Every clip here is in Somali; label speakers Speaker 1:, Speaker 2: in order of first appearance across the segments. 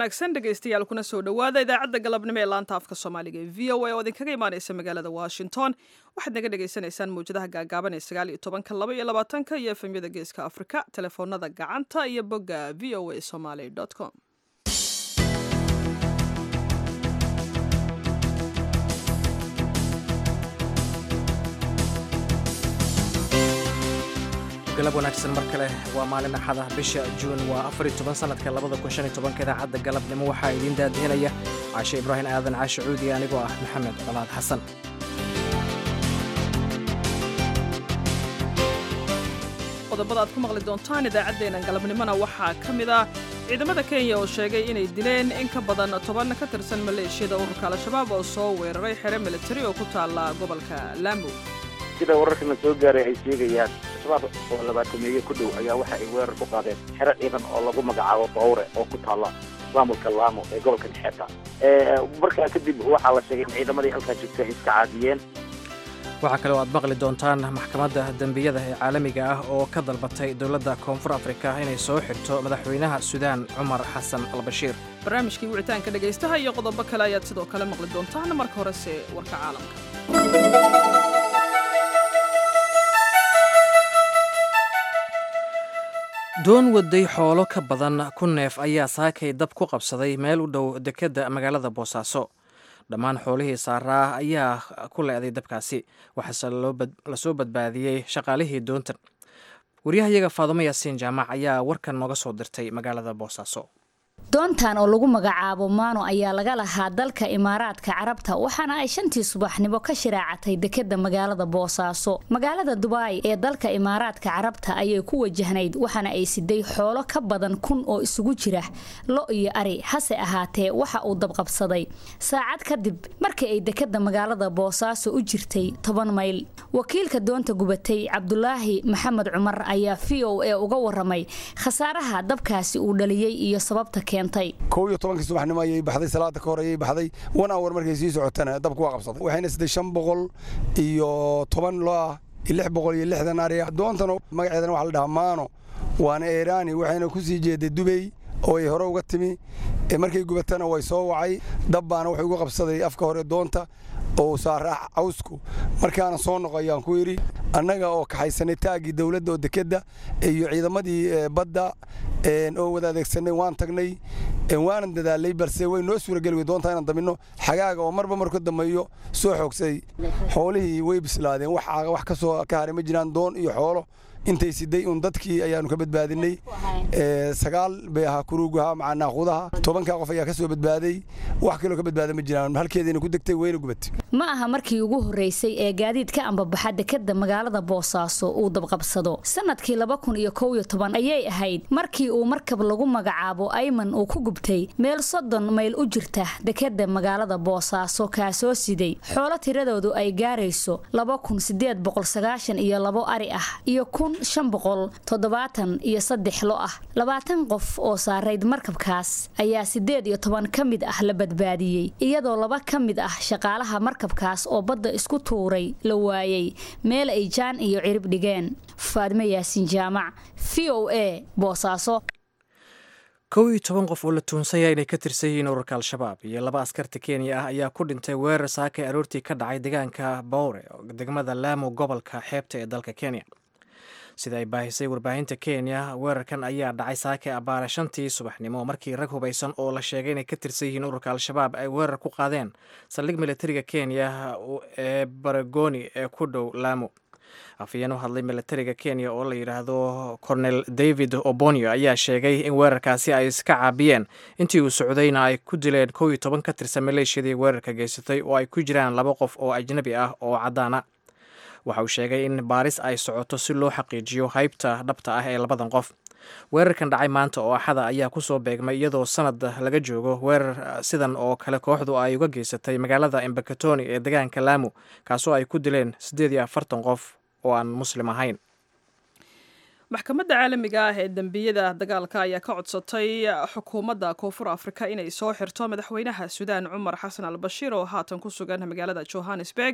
Speaker 1: wanaagsan dhegaystayaal kuna soo dhowaada idaacadda galabnimo ee laanta afka soomaaliga ee v o a oo idinkaga imaanaysa magaalada washington waxaad naga dhagaysanaysaan mawjadaha gaagaaban ee sagaal iyo tobanka laba iyo labaatanka iyo efemyada geeska afrika telefoonada gacanta iyo bogga v o a somaly com
Speaker 2: galab wanaagsan mar kale waa maalin axada bisha juun waa afar iyo toban sanadka labada kun shan iyo tobanka idaacadda galabnimo waxaa idiin daadihinaya caashe ibraahim aadan caashe cuudi anigoo ah maxamed colaad xasan
Speaker 1: qodobada aad ku maqli doontaan idaacaddeenan galabnimona waxaa ka mid ah ciidamada kenya oo sheegay inay dileen in ka badan toban ka tirsan maleeshiyada ururka al-shabaab oo soo weeraray xere militari oo ku taalla gobolka laamo
Speaker 3: sida wararkana soo gaaray ay sheegayaan shabaab oo labaatameeye ku dhow ayaa waxa ay weerar ku qaadeen xero ciidan oo lagu magacaabo bawre oo ku taalla maamulka laamo ee gobolka nexeeta markaa kadib waxaa la sheegay in ciidamadii halkaa joogta ay iska caadiyeen
Speaker 2: waxaa kale oo aad maqli doontaan maxkamadda dembiyada ee caalamiga ah oo ka dalbatay dowladda koonfur afrika inay soo xirto madaxweynaha suudaan cumar xasan albashiir
Speaker 1: barnaamijkii wicitaanka dhegaystaha iyo qodobo kale ayaad sidoo kale maqli doontaan marka horese warka caalamka
Speaker 2: doon waday xoolo ka badan ku neef ayaa saakay dab ku qabsaday meel u dhow dekedda magaalada boosaaso dhammaan xoolihii saaraa ayaa ku leeday dabkaasi waxaase lasoo badbaadiyey shaqaalihii doontan waryahayaga faadumo yaasiin jaamac ayaa warkan nooga soo dirtay magaalada boosaaso
Speaker 4: doontan oo lagu magacaabo maano ayaa laga lahaa dalka imaaraadka carabta waxaana ay shantii subaxnimo ka shiraacatay dekeda magaalada boosaaso magaalada dubaai ee dalka imaaraadka carabta ayay ku wajahnayd waxaana ay siday xoolo ka badan kun oo isugu jira lo iyo ari hase ahaatee waxa uu dabqabsaday saacad kadib markii ay dekeda magaalada boosaaso u jirtay toban mayl wakiilka doonta gubatay cabdulaahi maxamed cumar ayaa v o a uga waramay khasaaraha dabkaasi uu dhaliyey iyo sababta
Speaker 5: kow iyo tobankii subaxnimo ayay baxday salaada ka hor ayay baxday wan awar markay sii socotana dabku waa qabsaday waxayna siday shan boqol iyo toban lo ah iyo lix boqol iyo lixdan ari doontana magaceedana waxa la dhahaa maano waana eeraani waxayna ku sii jeeday dubey oo ay hore uga timi markay gubatana way soo wacay dab baana wuxuu uga qabsaday afka hore doonta oo saaraa cawsku markaana soo noqo ayaan ku yidhi annaga oo kaxaysanay taagii dowladda oo dekedda iyo ciidamadii badda oo wada adeegsanay waan tagnay waanan dadaalay balse way noo suurageli wey doontaa inaan daminno xagaaga oo marba marku dambeeyo soo xoogsaday xoolihii way bislaadeen wax ka soo ka haray ma jiraan doon iyo xoolo intay siday un dadkii ayaanu ka badbaadinay sagaal bay ahaa kuruugaha macaa naaqudaha tobankaa qof ayaa ka soo badbaaday wax kaloo ka badbaada ma jiraan halkeediina ku degtay wayna gubatay
Speaker 4: ma aha markii ugu horreysay ee gaadiid ka ambabaxa dekeda magaalada boosaaso uu dabqabsado sanadkii laba kun iyo kow iyo toban ayay ahayd markii uu markab lagu magacaabo ayman uu ku gubtay meel soddon mayl u jirta dekeda magaalada boosaaso kaasoo siday xoolo tiradoodu ay gaarayso laba kun sideed boqol sagaashan iyo labo ari ah iyo kun shan boqol toddobaatan iyo saddex lo ah labaatan qof oo saarayd markabkaas ayaa siddeed iyo toban ka mid ah la badbaadiyey iyadoo laba ka mid ah shaqaalaha markabkaas oo badda isku tuuray la waayey meel ay jaan iyo cirib dhigeen faadme yaasiin jaamac v o a boosaaso
Speaker 2: kow iyo toban qof oo la tuunsaya inay ka tirsan yihiin ururka al-shabaab iyo laba askarta kenya ah ayaa ku dhintay weerar saakay aroortii ka dhacay deegaanka bowre degmada laamo gobolka xeebta ee dalka kenya sida ay baahisay warbaahinta kenya weerarkan ayaa dhacay saake abaare shantii subaxnimo markii rag hubaysan oo la sheegay inay ka tirsan yihiin ururka al-shabaab ay weerar ku qaadeen saldhig militariga kenya ee baragoni ee ku dhow laamo afhayeen u hadlay militariga kenya oo la yidhaahdo cornel david obonio ayaa sheegay in weerarkaasi ay iska caabiyeen intii uu socdayna ay ku dileen kow iyo toban ka tirsan maleeshiyadii weerarka geysatay oo ay ku jiraan laba qof oo ajnabi ah oo caddaana waxa uu sheegay in baaris ay socoto si loo xaqiijiyo haybta dhabta ah ee labadan qof weerarkan dhacay maanta oo axada ayaa kusoo beegmay iyadoo sanad laga joogo weerar sidan oo kale kooxdu ay uga geysatay magaalada embakatoni ee degaanka laamo kaasoo ay ku dileen siddeed iyo afartan qof oo aan muslim ahayn
Speaker 1: maxkamadda caalamiga ah ee dembiyada dagaalka ayaa ka codsatay xukuumadda koonfur afrika inay soo xirto madaxweynaha suudaan cumar xasan al bashiir oo haatan ku sugan magaalada johannesburg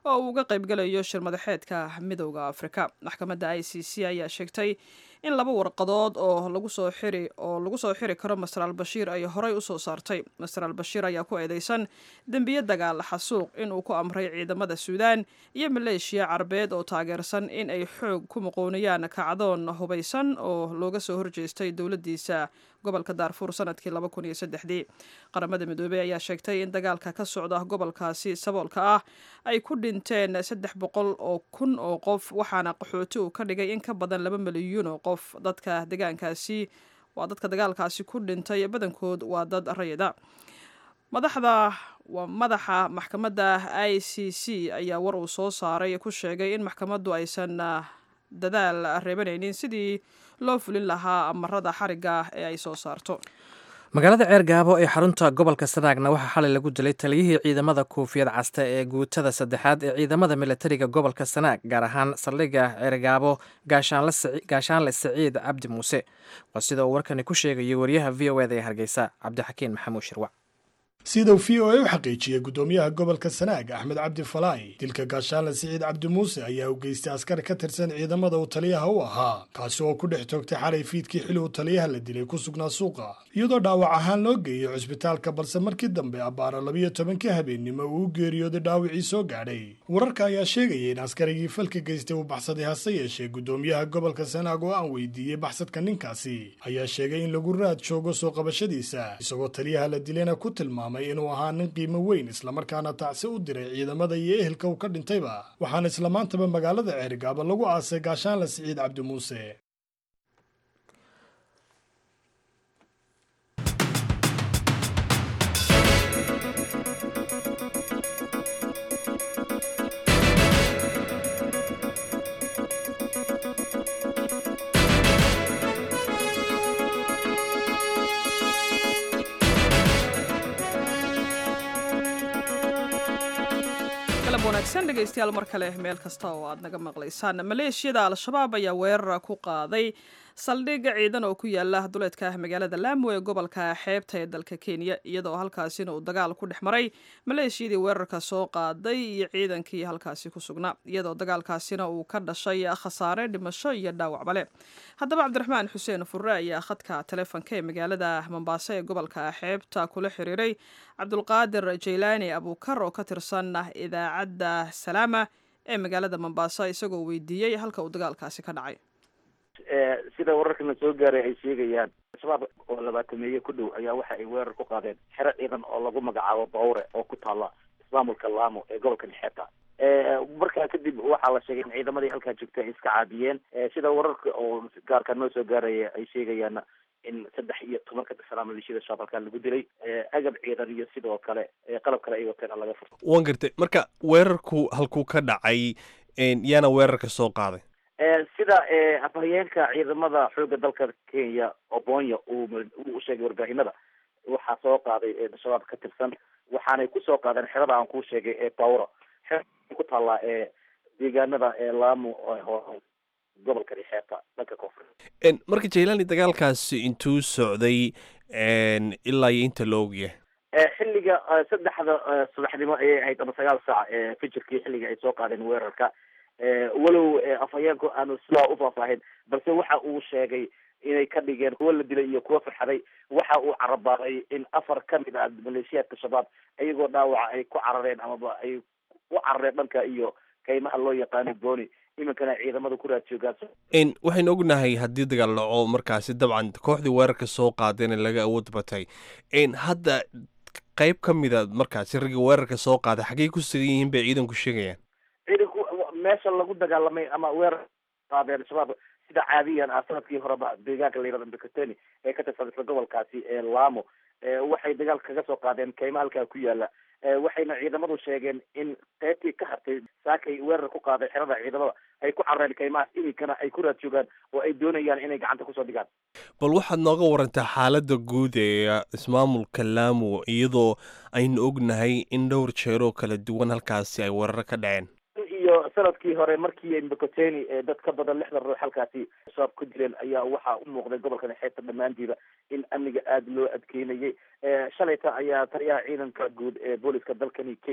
Speaker 1: oo uu uga qaybgalayo shir madaxeedka midowda afrika maxkamadda i c c ayaa sheegtay in laba warqadood oo lagu soo xiri oo lagu soo xiri karo master albashiir ay horey usoo saartay master albashiir ayaa ku eedeysan dembiye dagaal xasuuq inuu ku amray ciidamada suudaan iyo maleeshiya carabeed oo taageersan in ay xoog ku muqooniyaan kacdoon hubaysan oo looga soo horjeestay dowladiisa gobolka daarfuur sanadkii laba kun iyo saddexdii qaramada midoobey ayaa sheegtay in dagaalka ka socda gobolkaasi saboolka ah ay ku dhinteen saddex boqol oo kun oo qof waxaana qaxooti uu ka dhigay in ka badan laba milyuun oo qof dadka degaankaasi waa dadka dagaalkaasi ku dhintay badankood waa dad rayida madaxda waa madaxa maxkamadda i c c ayaa war uu soo saaray ku sheegay in maxkamaddu aysan dadaal reebanaynin sidii loo fulin lahaa amarada xariga ee ay soo saarto
Speaker 2: magaalada ceer gaabo ee xarunta gobolka sanaagna waxaa xalay lagu dilay taliyihii ciidamada kuufiyad casta ee guutada saddexaad ee ciidamada milatariga gobolka sanaag gaar ahaan saldhigga ceergaabo gaashaanle siciid cabdi muuse waa sida uu warkani ku sheegayo wariyaha v o eda ee hargeysa cabdixakiin maxamuud shirwac
Speaker 6: sida uu v o a u xaqiijiyey guddoomiyaha gobolka sanaag axmed cabdi falaahi dilka gaashaanle siciid cabdi muuse ayaa u geystay askar ka tirsan ciidamada uu taliyaha u ahaa kaasi oo ku dhex toogtay xalay fiidkii xili uu taliyaha la dilay ku sugnaa suuqa iyadoo dhaawac ahaan loo geeyey cusbitaalka balse markii dambe abbaara labiyo tobankii habeennimo uu u geeriyooday dhaawacii soo gaadhay wararka ayaa sheegaya in askarigii falka geystay uu baxsaday hase yeeshee guddoomiyaha gobolka sanaag oo aan weydiiyey baxsadka ninkaasi ayaa sheegay in lagu raad joogo soo qabashadiisa isagoo taliyaha la dilayna ku tilmaamay inuu ahaa nin qiimo weyn islamarkaana tacsi u diray ciidamada iyo ehelka uu ka dhintayba waxaana islamaantaba magaalada ceerigaaba lagu aasay gaashaanle siciid cabdi muuse
Speaker 1: wanaagsan dhegaystayaal mar kale meel kasta oo aad naga maqlaysaan maleeshiyada al-shabaab ayaa weerara ku qaaday saldhig ciidan oo ku yaala duleedka magaalada laamo ee gobolka xeebta ee dalka kenya iyadoo halkaasina uu dagaal ku dhex maray maleeshiyadii weerarka soo qaaday iyo ciidankii halkaasi ku sugnaa iyadoo dagaalkaasina uu ka dhashay khasaare dhimasho iyo dhaawacbale haddaba cabdiraxmaan xuseen furre ayaa khadka taleefonka ee magaalada mombaaso ee gobolka xeebta kula xiriiray cabdulqaadir jaylaani abuukar oo ka tirsan idaacadda salaama ee magaalada mombaaso isagoo weydiiyey halka uu dagaalkaasi ka dhacay
Speaker 3: sida wararkana soo gaaray ay sheegayaan shabaab oo labaatameeye ku dhow ayaa waxa ay weerar ku qaadeen xero ciidan oo lagu magacaabo bawre oo ku taala ismaamulka laamo ee gobolka nexeeta markaa kadib waxaa la sheegay in ciidamadii halkaa joogta ay iska caabiyeen sida wararka oo gaarka noo soo gaaraya ay sheegayaan in saddex iyo toban ka tirsanaa maleeshiyada shabaab halkaa lagu dilay agab ciidan iyo sidoo kale qalab kale ay wateen laga furto
Speaker 7: waan gartay marka weerarku halkuu ka dhacay yaana weerarka soo qaaday
Speaker 3: sida afhayeenka ciidamada xoogga dalka kenya obonya uu u sheegay warbaahinada waxaa soo qaaday shabaab ka tirsan waxaanay kusoo qaadeen xerada aan kuu sheegay ee bawra xera ku taallaa ee deegaanada ee laamo gobolka dhexeeta dhanka koonfur
Speaker 7: marka jailani dagaalkaasi intuu socday ilaa iyo inta la ogyahay
Speaker 3: xilliga saddexda subaxnimo ayay ahayd ama sagaal saac fijirkii xilliga ay soo qaadeen weerarka walow afhayeenku aanu sidaa u faahfaahin balse waxa uu sheegay inay ka dhigeen kuwa la dilay iyo kuwa farxaday waxa uu carabaaday in afar ka mid ah maleeshiyaadka shabaab iyagoo dhaawaca ay ku carareen amaba ay u carareen dhanka iyo kaymaha loo yaqaano booni iminkana ciidamada ku raad joogaan
Speaker 7: waxaynu ognahay haddii dagaal dhaco markaasi dabcan kooxdii weerarka soo qaadeen laga awood batay hadda qayb ka mida markaasi raggii weerarka soo qaaday xaggey ku sugan yihiin bay ciidanku sheegayaan
Speaker 3: ciidanku meesha lagu dagaalamay ama weerar qaadeen shabaab sida caadiyan ah sanadkii horeba deegaanka la yihahdo mbekateni ee ka tirsan isla gobolkaasi ee laamo waxay dagaal kaga soo qaadeen kayma halkaa ku yaala waxayna ciidamadu sheegeen in qaybtii ka hartay saakay weerar ku qaaday xerada ciidamada ay ku carareen kaymahaas iminkana ay ku raad joogaan oo ay doonayaan inay gacanta kusoo dhigaan
Speaker 7: bal waxaad nooga warantaa xaaladda guud ee ismaamulka laamo iyadoo aynu ognahay in dhowr jeeroo kala duwan halkaasi ay weeraro ka dhaceen
Speaker 3: iyo sanadkii hore markii mbekoteni dad ka badan lixdan ruux halkaasi shabaab ku dileen ayaa waxaa u muuqday gobolka nexeeta dhammaantiiba in amniga aada loo adkeynayay shalayta ayaa taliyaha ciidanka guud ee booliska dalkani kenya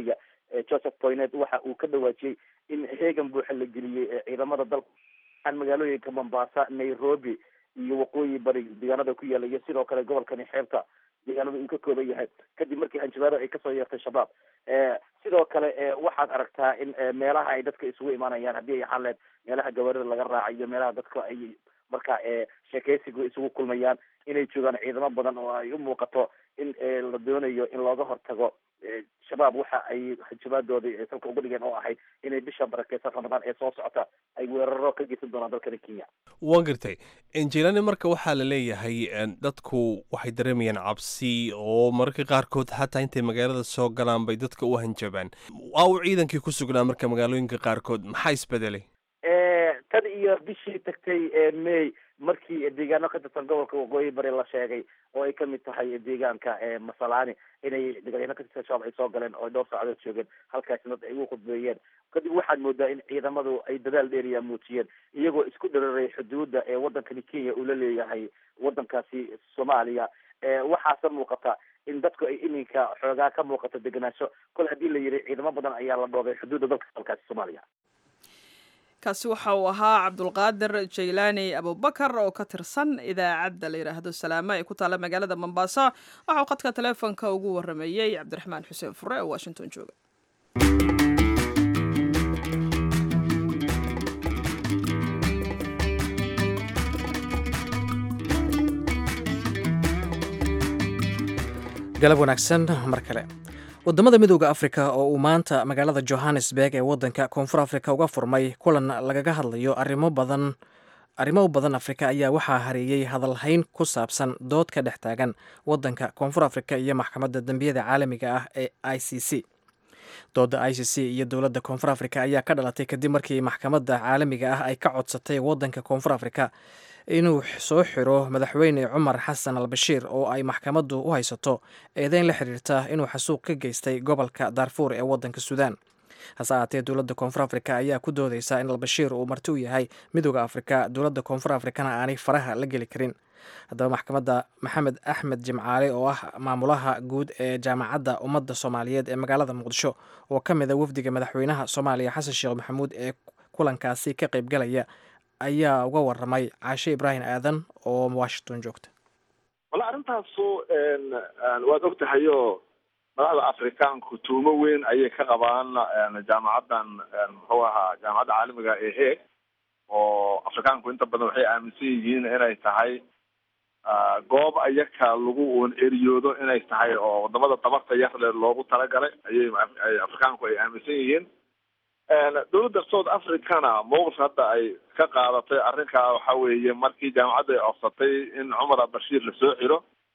Speaker 3: joseph poynet waxa uu ka dhawaajiyey in heegan buuxa la geliyey ciidamada dalka aan magaalooyinka mombasa nairobi iyo waqooyi bari deegaanada ku yaala iyo sidoo kale gobolkani xeebta deegaanada uu ka kooban yahay kadib markii hanjabaado ay kasoo yeertay shabaab sidoo kale waxaad aragtaa in meelaha ay dadka isugu imaanayaan haddii ay xaleed meelaha gawaarida laga raacayo meelaha dadka ay marka sheekeysiga isugu kulmayaan inay joogaan ciidamo badan oo ay u muuqato in la doonayo in looga hortago shabaab waxa ay hanjabaadoodii salka uga dhigeen oo ahayd inay bisha barakeysan ramadaan ee soo socota ay weeraro ka geysan doonaan dalkani kenya
Speaker 7: waan gartay jelani marka waxaa la leeyahay dadku waxay dareemayaan cabsi oo mararka qaarkood xataa intay magaalada soo galaan bay dadka u hanjabaan waa uu ciidankii ku sugnaa marka magaalooyinka qaarkood maxaa isbedelay
Speaker 3: tan iyo bishii tagtay may markii deegaano ka tirsan gobolka waqooyi bari la sheegay oo ay kamid tahay deegaanka masalani inay deegaano ka tirsan shabaab ay soo galeen oo dhowr saacadood joogeen halkaasna ay ugu khudbeeyeen kadib waxaad moodaa in ciidamadu ay dadaal dheeriya muujiyeen iyagoo isku dhararay xuduudda ee wadankani kenya uu la leeyahay wadankaasi soomaaliya waxaase muuqata in dadku ay iminka xoogaa ka muuqato degenaansho kol haddii la yidhi ciidamo badan ayaa la dhoobay xuduudda dalka dalkaasi soomaaliya
Speaker 1: kaasi waxa uu ahaa cabdulqaadir jaylaani abubakar oo ka tirsan idaacadda la yidhaahdo salaama ee ku taalla magaalada mombasa waxa uu khadka taleefonka ugu warameeyey cabdiraxmaan xuseen fure oo washington jooga
Speaker 2: galab wanaagsan mar kale wadamada midooda afrika oo uu maanta magaalada johannesburg ee wadanka koonfur afrika uga furmay kulan lagaga hadlayo arimo badan arrimo badan afrika ayaa waxaa hareeyey hadalhayn ku saabsan dood ka dhex taagan wadanka koonfur afrika iyo maxkamadda dembiyada caalamiga ah ee i c c dooda i c c iyo dowladda koonfur afrika ayaa ka dhalatay kadib markii maxkamadda caalamiga ah ay ka codsatay wadanka koonfur afrika inuu soo xiro madaxweyne cumar xasan al bashiir oo ay maxkamaddu u haysato eedeyn la xiriirta inuu xasuuq ka geystay gobolka daarfuur ee wadanka suudaan hase ahaatee dowladda koonfur afrika ayaa ku doodeysa in albashiir uu marti u yahay midooda afrika dowladda koonfur afrikana aanay faraha la geli karin haddaba maxkamadda maxamed axmed jimcaale oo ah maamulaha guud ee jaamacadda ummadda soomaaliyeed ee magaalada muqdisho oo ka mid a wafdiga madaxweynaha soomaaliya xasan sheekh maxamuud ee kulankaasi ka qaybgalaya ayaa uga waramay caashe ibraahim aadan oo washington joogta
Speaker 8: walla arrintaasu waad og tahayo madaxda afrikaanku tuumo weyn ayay ka qabaan jaamacaddan muxuu ahaa jaamacadda caalamiga ee heeg oo afrikaanku inta badan waxay aaminsan yihiin inay tahay goob ayaka lagu un eriyoodo inay tahay oo wadamada tabarta yarle loogu talagalay ayay afrikaanku ay aaminsan yihiin dowladda south africana mowqif hadda ay ka qaadatay arrinkaa waxa weeye markii jaamacadda ay ofsatay in cumar albashiir lasoo xiro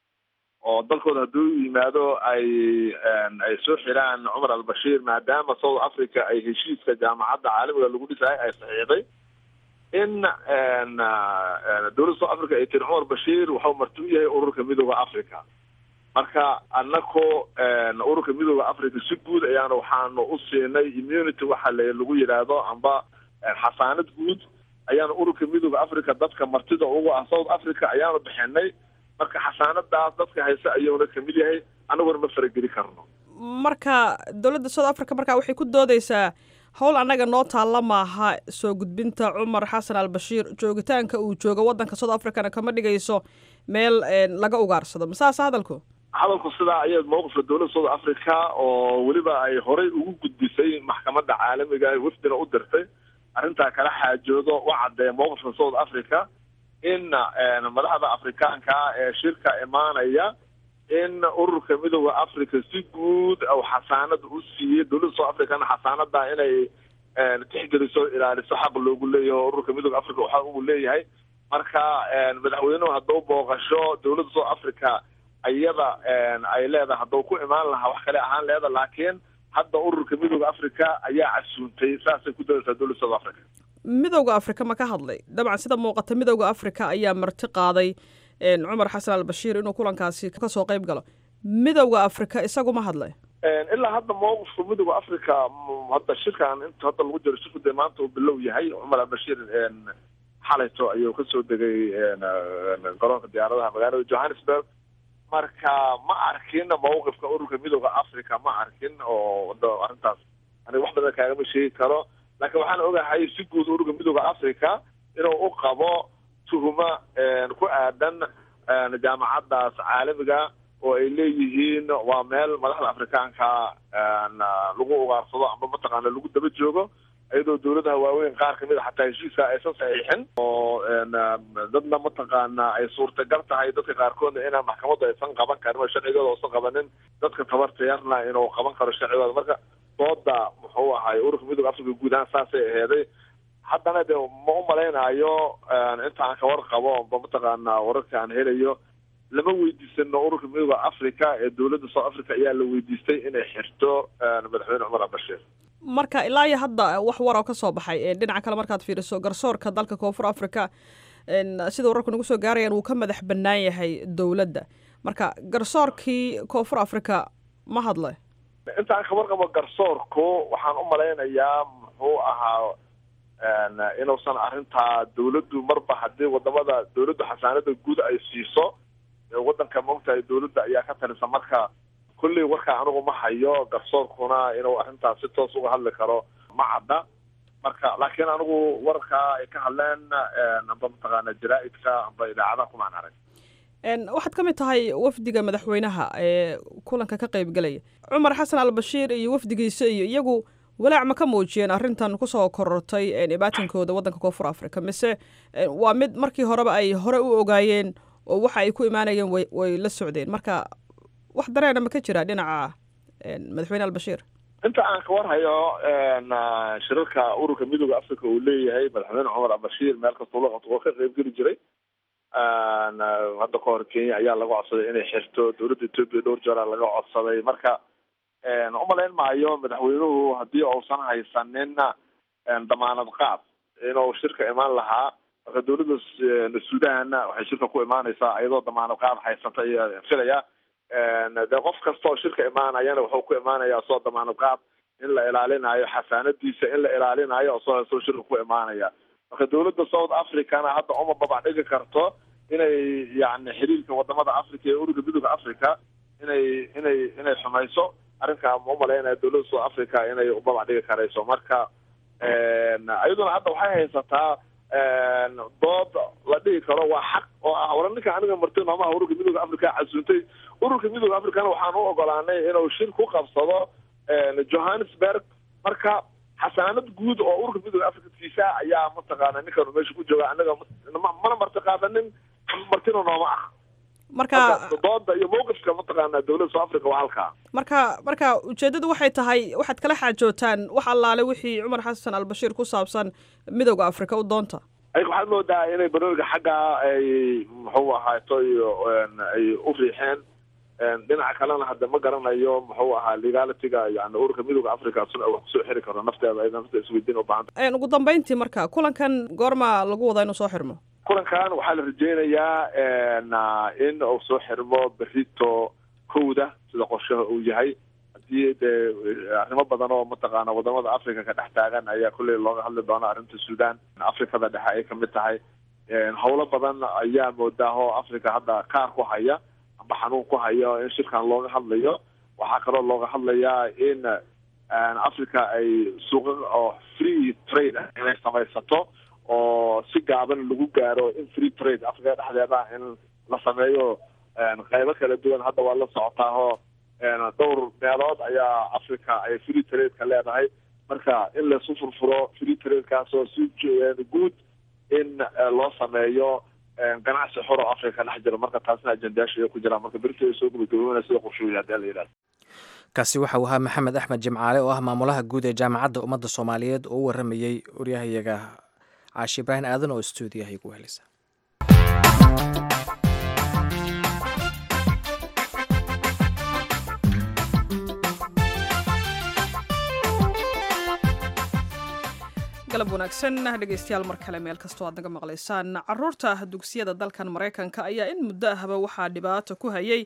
Speaker 8: oo dalkooda hadduu yimaado ay ay soo xiraan cumar albashiir maadaama south africa ay heshiiska jaamacadda caalamiga lagu dhisayo ay saxiixday in dowladda south africa ay tiri cumar bashiir waxau marti u yahay ururka midooda africa marka anako ururka midooda africa si guud ayaana waxaanu u siinay immunity waxa l lagu yidhaahdo amba xasaanad guud ayaanu ururka midooda africa dadka martida ugu ah south africa ayaanu bixinay marka xasaanadaas dadka hayse ayuuna kamid yahay anaguna ma farageli karno
Speaker 1: marka dowladda south africa markaa waxay ku doodeysaa howl annaga noo taalla maaha soo gudbinta cumar xasan al bashiir joogitaanka uu joogo waddanka south africana kama dhigayso meel laga ugaarsado masaase hadalku
Speaker 8: hadalku sidaa ayay mowqifka dowladda south africa oo weliba ay horey ugu gudbisay maxkamadda caalamiga wafdina u dirtay arrintaa kala xaajoodo u caddeeya mowqifka south africa in madaxda afrikaanka ee shirka imaanaya in ururka midooda africa si guud u xasaanada u siiyey dowladda south africana xasaanada inay tixgeliso ilaaliso xaq loogu leeyahay oo ururka midooda africa waxa uu leeyahay marka madaxweynuhu hadduu booqasho dowladda south africa iyada ay leedahay hadduu ku imaan lahaa wax kale ahaan leeda laakiin hadda ururka midooda africa ayaa casuuntay saasay ku doodaysaa dowladda south africa
Speaker 1: midowda afrika ma ka hadlay dabcan sida muuqata midowda afrika ayaa marti qaaday cumar xasan al bashiir inuu kulankaasi kasoo qayb galo midowda afrika isagu ma hadlay
Speaker 8: ilaa hadda mowqifka midooda africa hadda shirkan inta hadda lagu jiro shirku dee maanta uu bilow yahay cumar albashiir xalayto ayuu kasoo degay garoonka diyaaradaha magaalada johannesburg marka ma arkin mawqifka ururka midooda africa ma arkin oo arrintaas aniga wax badan kaagama sheegi karo laakiin waxaan ogahay si guud ururka midooda africa inuu u qabo tuhuma ku aadan jaamacaddaas caalamiga oo ay leeyihiin waa meel madaxda afrikaanka lagu ugaarsado amba mataqaana lagu daba joogo iyadoo dawladaha waaweyn qaar kamid a xataa heshiiska aysan saxiixin oo dadna mataqaana ay suurtagal tahay dadka qaarkoodna inaan maxkamaddu aysan qaban karin oo sharcigooda uusan qabanin dadka tabarta yarna inuu qaban karo sharcigooda marka dooda muxuu ahay ururka midooda africa guud ahaan saasay aheeday haddana de ma u malaynayo inta aan ka warqabo ba mataqaana wararka aan helayo lama weydiisano ururka midooda africa ee dowladda south africa ayaa la weydiistay inay xirto madaxweyne cumar albashiir
Speaker 1: marka ilaa iyo hadda wax war oo ka soo baxay dhinaca kale markaad fiiriso garsoorka dalka koonfur africa sida wararku nagu soo gaarayaan wuu ka madax bannaan yahay dowladda marka garsoorkii koonfur africa ma hadle
Speaker 8: intaan ka warqabo garsoorku waxaan u malaynayaa muxuu ahaa inuusan arrintaa dawladdu marba haddii wadamada dawladdu xasaanada guud ay siiso waddanka maogtahay dawladda ayaa ka talisa marka kulley warkaa anigu ma hayo garsoorkuna inuu arrintaas si toos uga hadli karo ma cadda marka laakiin anigu wararkaa ay ka hadleen amba mataqaana jaraa-idka amba idaacadaha kumaan arag
Speaker 1: waxaad ka mid tahay wafdiga madaxweynaha ee kulanka ka qaybgelaya cumar xasan albashiir iyo wafdigiisa iyo iyagu walaac ma ka muujiyeen arrintan kusoo korortay dhibaatankooda waddanka koonfur africa mise waa mid markii horeba ay hore u ogaayeen oo waxa ay ku imaanayeen way way la socdeen marka wax dareena ma ka jira dhinaca madaxweyne albashiir
Speaker 8: inta aan ka warhayo shirarka ururka midooda africa uu leeyahay madaxweyne cumar albashiir meel kastoo la oo ka qaybgeli jiray hadda ka hor kenya ayaa laga codsaday inay xirto dowladda etoobiya dhowr jeeraa laga codsaday marka umalayn maayo madaxweynuhu haddii uusan haysanin damaanad qaad inuu shirka imaan lahaa marka dowladda sudan waxay shirka ku imaanaysaa iyadoo damaanad qaad haysata iyo filaya de qof kasta oo shirka imaanayana wuxuu ku imaanayaa soo damaanad qaad in la ilaalinayo xasaanadiisa in la ilaalinayo oo soo haysto shirka ku imaanaya marka dowladda south africana hadda uma babac dhigi karto inay yani xiriirka wadamada africa ee ururka midooda africa inay inay inay xumayso arrinkaa ma umalaynaya dowladda south africa inay ubabac dhigi karayso marka iyaduna hadda waxay haysataa dood la dhigi karo waa xaq oo ah wala ninka aniga marti noomaha ururka midooda africa casuuntay ururka midooda africana waxaan u ogolaanay inuu shir ku qabsado johannesburg marka xasaanad guud oo ururka midooda africa siisa ayaa mataqaana ninkan meesha ku jooga anaga mana marti qaadanin martina nooma ah
Speaker 1: marka
Speaker 8: dooda iyo mawqifka mataqaana dowladda south africa waa halkaa
Speaker 1: marka marka ujeeddadu waxay tahay waxaad kala xaajootaan wax allaale wixii cumar xasan albashiir ku saabsan midooda africa u doonta
Speaker 8: ayaga waxaad moodaa inay barnaamijka xagga ay muxuu ahaato iyo ay u riixeen dhinaca kalena hadda ma garanayo muxuu ahaa legalitiga yani ururka midooda africa suna wax kusoo xiri karo nafteeda ayada nafta isweydiin ubaahan
Speaker 1: ugu dambeyntii marka kulankan goorma lagu wadaa inuu soo xirmo
Speaker 8: kulankan waxaa la rajeynayaa in uu soo xirmo berito kowda sida qorshaha uu yahay haddii dee arrimo badan oo mataqaana wadamada africa ka dhex taagan ayaa kolley looga hadli doona arrinta sudan africada dhexe ay kamid tahay howlo badan ayaa moodaa oo africa hadda kaar ku haya amba xanuun ku hayo in shirkan looga hadlayo waxaa kaloo looga hadlayaa in africa ay suuqa oo free trade ah inay samaysato oo si gaaban lagu gaaro in free trade africa dhexdeeda in la sameeyo qaybo kala duwan hadda waa la socotaahoo dhowr meelood ayaa africa ay free trade-ka leedahay marka in laisu furfuro free trade-kaasoo si guud in loo sameeyo ganacsi xor oo africa ka dhex jiro marka taasna ajendayaasha ay ku jiraan marka berito ay soo gabagaboona sida qorshuuya hadii la yidhahdo
Speaker 2: kaasi waxa uu ahaa maxamed axmed jimcaale oo ah maamulaha guud ee jaamacadda ummadda soomaaliyeed oo u waramayey waryahayaga caashi ibraahim aadan oo stuudiyaha igu helisa
Speaker 1: galab wanaagsan dhegeystayaal mar kale meel kastoo aad naga maqlaysaan caruurta dugsiyada dalkan maraykanka ayaa in muddo ahba waxaa dhibaato ku hayay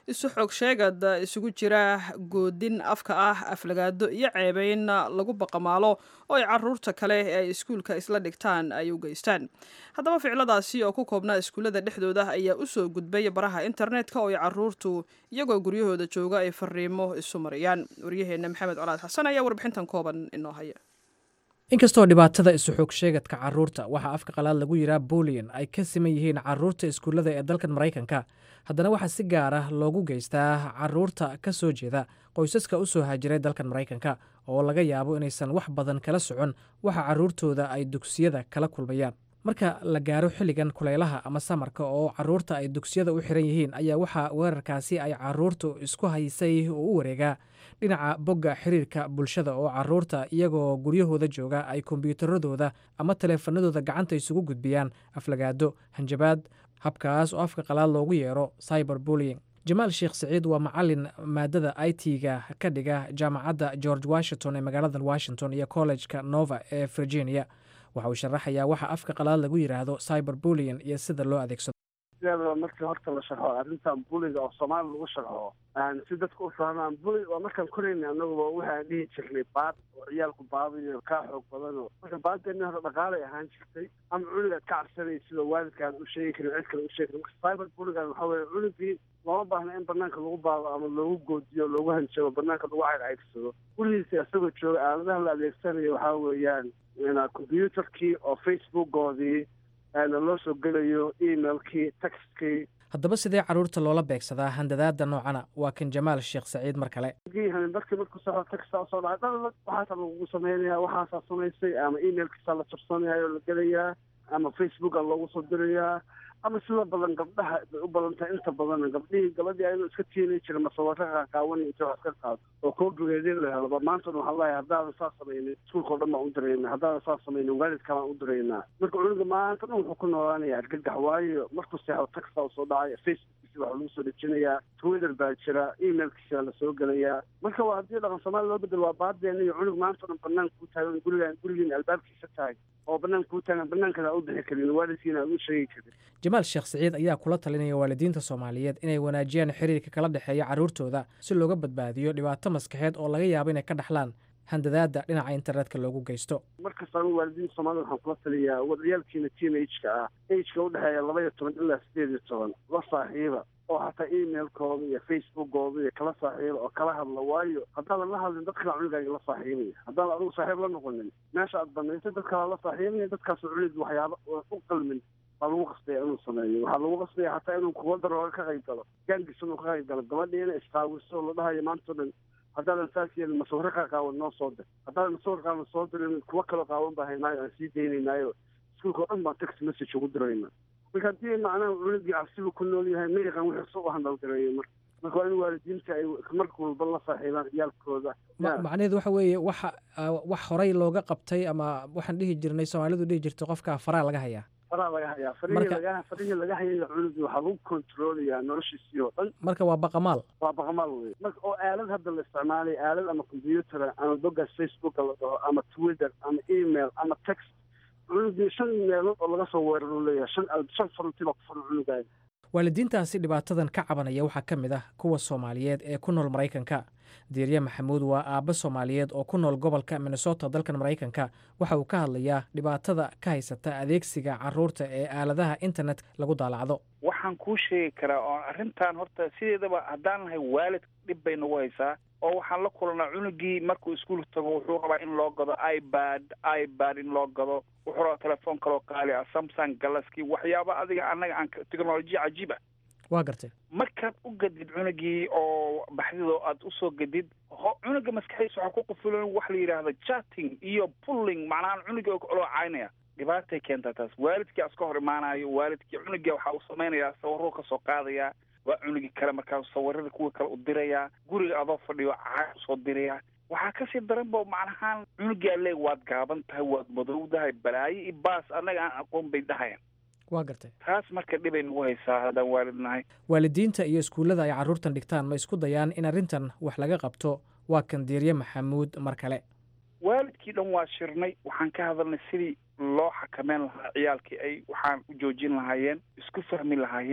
Speaker 1: isu xoog sheegad isugu jira goodin afka ah aflagaado iyo ceebeyn lagu baqamaalo oo ay caruurta kale ee ay iskuulka isla dhigtaan ay u geystaan haddaba ficiladaasi oo ku koobnaa iskuullada dhexdooda ayaa usoo gudbay baraha internetka oo ay caruurtu iyagoo guryahooda jooga ay fariimo isu mariyaan waryaheena maxamed colaad xasan ayaa warbixintan kooban inoo haya
Speaker 2: inkastoo dhibaatada isu xoog sheegadka caruurta waxaa afka qalaad lagu yiraa bulian ay ka siman yihiin caruurta iskuullada ee dalkan maraykanka haddana waxaa si gaar ah loogu geystaa caruurta ka soo jeeda qoysaska u soo haajiray dalkan maraykanka oo laga yaabo inaysan wax badan kala socon waxa caruurtooda ay dugsiyada kala kulmayaan marka la gaaro xilligan kulaylaha ama samarka oo caruurta ay dugsiyada u xiran yihiin ayaa waxaa weerarkaasi ay caruurtu isku haysay oo u wareegaa dhinaca bogga xiriirka bulshada oo caruurta iyagoo guryahooda jooga ay kombiyuutaradooda ama taleefanadooda gacanta isugu gudbiyaan aflagaado hanjabaad habkaas oo afka qalaad loogu yeero cyber bullying jamaal sheekh siciid waa macalin maadada i t-ga ka dhiga jaamacadda george washington ee magaalada washington iyo collejka nova ee virginia waxa uu sharaxayaa waxa afka qalaad lagu yidhaahdo cyber bullian iyo sida loo adeegsado
Speaker 9: sideedaba markii horta la sharxo arrintan buliga oo soomaali lagu sharxo si dadka u fahmaan buli waa markaan korayna anaguba waxaan dhihi jirnay baad oo ciyaalku baadayo kaa xoog badano marka baadeenna hore dhaqaalay ahaan jirtay ama cunugaad ka cabsanay sida waalidkaan u sheegi karin cid kale u sheegi karin marka cyber buligan waxaa weye cunugii looma baahna in banaanka lagu baado ama loogu goodiyo loogu hanjabo banaanka lagu caycaygsado gulihiisa isagoo jooga aaladaha la adeegsanayo waxaa weeyaan combyuutarkii oo facebookoodii loo soo gelayo emailkii textkii
Speaker 2: haddaba sidee caruurta loola beegsadaa handadaada noocana waa kan jamaal sheekh saciid mar kale
Speaker 9: markii markuu soo texta soo dhacay dhalala waxaasaa lagugu sameynaya waxaasaa samaysay ama emailkiisaa la jabsanaya oo la gelayaa ama facebooka loogu soo dirayaa ama sida badan gabdhaha bay u badan tahay inta badan gabdhihii gabadhii ayadoo iska tiini jira masawaro qaaqaawan inta wax iska qaado oo koobigeedii la helaba maanta waxaa leeyahay haddaadan saa samaynin iskuulka o dhan baan u dirayna haddaadan saa samaynin waalidka baan u diraynaa marka cunuga maanta dhan wuxuu ku noolaanaya argagax waayo markuu seexdo taxta u soo dhacay facebookkiisa waxaa lagu soo dejinayaa twitter baa jira emailkiisa la soo gelayaa marka waa haddii dhaqan soomaali loo bedelo waa baadeena iyo cunug maanta dhan banaanka ku taagan gurigaan gurigiin albaabkiisa tahay oo banaanka ku taagan banaankaada u bixi karin waalidkiina aan u sheegi karin
Speaker 2: jamaal sheekh siciid ayaa kula talinaya waalidiinta soomaaliyeed inay wanaajiyaan xiriirka kala dhexeeya carruurtooda si looga badbaadiyo dhibaato maskaxeed oo laga yaabo inay ka dhaxlaan handadaada dhinaca internetka loogu geysto
Speaker 9: markasta anu waalidiinta soomaalida waxaan kula taliyaa wadciyaalkiina teen ageka ah ageka udhexeeya laba iyo toban ilaa sideed iyo toban la saaxiiba oo hataa emailkooda iyo facebookooda iyo kala saaxiiba oo kala hadla waayo haddaadan la hadlin dad kala cunugaaga la saaxiibaya haddaadan adigu saaxiib la noqonin meesha aad banaysay dad kala la saaxiibaya dadkaasoo cunug waxyaaba u qalmin baa lagu qasbaya inuu sameeyo waxaa lagu qasbaya hataa inuu kuwa darooga ka qayb galo gaangiisa inuu ka qayb galo gabadhiina istaawiso la dhahayo maanta o dhan haddaadan saas yeelin masawiro kaa qaawan noo soo dir haddaadan masawir qaawan soo dirin kuwa kaloo qaawan baa haynaayo aan sii daynaynaayo iskuulka o dhan baan text message ugu dirayna marka haddii macnaha cunugii cabsibu ku nool yahay ma yaqaan wixii soo u handalgareeyo marka marka waa in waalidiinta ay marka walba la saaxiibaan ciyaalkooda
Speaker 2: macnaheedu waxa weeye waxa wax horey looga qabtay ama waxaan dhihi jirnay soomaalidu dhihi jirtay qofka faraa laga hayaa
Speaker 9: faraa laga hayaa farihii laga farihii laga hayay cunugii waxaa lagu kontroolayaa noloshiisii oo dhan
Speaker 2: marka waa baqamaal
Speaker 9: waa baqamaal wey marka oo aalad hadda la isticmaalay aalad ama combyuutar ama boggaas facebooka la dhaho ama twitter ama email ama text cunugii shan meelood oo laga soo weeraro leeyahay shan shan faranti baa ku furan cunugaaga
Speaker 2: waalidiintaasi dhibaatadan ka cabanaya waxaa ka mid ah kuwa soomaaliyeed ee ku nool maraykanka diirye maxamuud waa aabbo soomaaliyeed oo ku nool gobolka minnesota dalkan maraykanka waxa uu ka hadlayaa dhibaatada ka haysata adeegsiga caruurta ee aaladaha internet lagu daalacdo
Speaker 10: waxaan kuu sheegi karaa oo arrintan horta sideedaba haddaan nahay waalid dhib bay nagu haysaa oo waxaan la kulanaa cunugii markuu iskuulka tago wuxuu rabaa in loo gado ibad ibad in loo gado wuxuu rabaa telefoon kaloo qaali ah samsung galaski waxyaaba adiga annaga aan technolojiya cajiib ah
Speaker 2: waa gartay
Speaker 10: markaad u gadid cunugii oo baxdidoo aad usoo gadid cunuga maskaxdiisa waxaa ku qufulan wax la yidhaahda chatting iyo pulling macnaha cunugii oo loo caynaya dhibaatay keentaa taas waalidkii aska hor imaanayo waalidkii cunugii waxaa uu samaynayaa sawaruu ka soo qaadayaa waa cunugii kale markaa sawirada kuwa kale u dirayaa guriga adoo fadhiyo caag usoo dirayaa waxaa kasii daran ba macnahaan cunugaa leeg waad gaaban tahay waad madowdahay balaayo iyo baas annaga aan aqoon bay dhahayaan
Speaker 2: waa gartay
Speaker 10: taas marka dhibay nagu haysaa haddaan waalid nahay
Speaker 2: waalidiinta iyo iskuullada ay carruurtan dhigtaan ma isku dayaan in arrintan wax laga qabto waa kan diirye maxamuud mar kale
Speaker 10: waalidkii dhan waa shirnay waxaan ka hadalnay sidii loo xakameyn lahaa ciyaalkii ay waxaan u joojin lahaayeen isku fahmi lahaayeen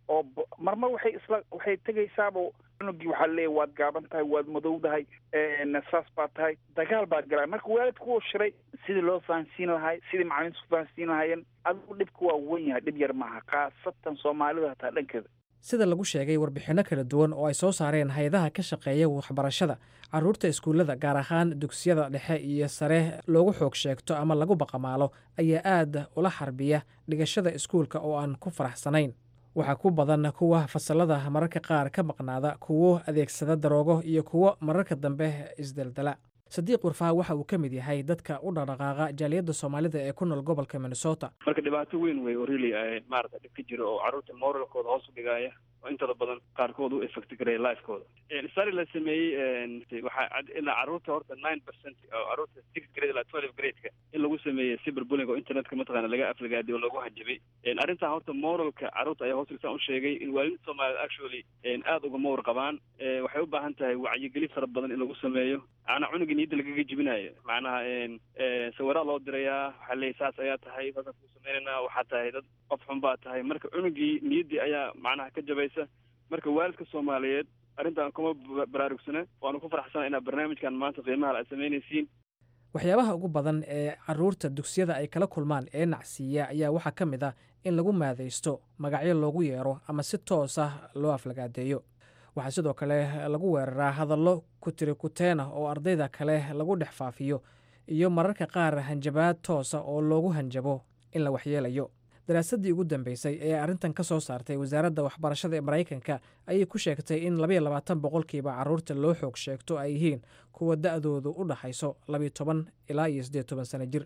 Speaker 10: oo marmar waxay isla waxay tegaysaaba cunugii waxaa leeyahy waad gaaban tahay waad madowdahay saas baa tahay dagaal baa galaa marka waalidku wuu shiray sidii loo fahansiin lahay sidii macalimiintu ku fahansiin lahaayeen adigu dhibka waa wen yahay dhib yar maaha khaasatan soomaalida hataa dhankeeda
Speaker 2: sida lagu sheegay warbixinno kala duwan oo ay soo saareen hay-adaha ka shaqeeya waxbarashada carruurta iskuullada gaar ahaan dugsiyada dhexe iyo sare loogu xoog sheegto ama lagu baqamaalo ayaa aad ula xarbiya dhigashada iskuulka oo aan ku faraxsanayn waxaa ku badan kuwa fasalada mararka qaar ka maqnaada kuwo adeegsada daroogo iyo kuwo mararka dambe isdeldela sadiiq warfaha waxa uu ka mid yahay dadka u dhaqdhaqaaqa jaaliyadda soomaalida ee ku nool gobolka minnesota
Speaker 11: marka dhibaato weyn wey oo really maarata dhib ka jiro oo carruurta moralkooda hoos u dhigaya oo intooda badan qaarkood u effect gareya lifekooda sari la sameeyey waxaa ilaa carruurta horta nine percent oo carruurta six grade ilaa twelve gradeka in lagu sameeyey cyber bullying oo internetka mataqaana laga aflagaaday oo lagu hanjabay arrintan horta moralka carruurta ayaa hoos dhigtaan u sheegay in waalidinta soomaaliyed actually aada ugama warqabaan waxay u baahan tahay wacyigeli fara badan in lagu sameeyo macnaa cunugii niyadda lagaga jibinayo macnaha sawiraa loo dirayaa waxaa leeyahy saas ayaa tahay saasaan kuu sameynaynaa waxaa tahay dad qof xun baa tahay marka cunugii niyaddii ayaa macnaha ka jabaysa marka waalidka soomaaliyeed arrintan kuma baraarugsana waanu ku faraxsana inaad barnaamijkan maanta qiimaha aad samaynaysiin
Speaker 2: waxyaabaha ugu badan ee carruurta dugsiyada ay kala kulmaan ee nacsiiya ayaa waxaa ka mid ah in lagu maadaysto magacyo loogu yeero ama si toos ah loo aflagaadeeyo waxaa sidoo kale lagu weeraraa hadallo kutiri kuteena oo ardayda kale lagu dhex faafiyo iyo mararka qaar hanjabaad toosa oo loogu hanjabo in la waxyeelayo daraasaddii ugu dambeysay ee arrintan ka soo saartay wasaaradda waxbarashada ee maraykanka ayay ku sheegtay in labayo labaatan boqolkiiba carruurta loo xoog sheegto ay yihiin kuwa da-doodu u dhaxayso labiyo toban ilaa iyo siddeed toban sano jir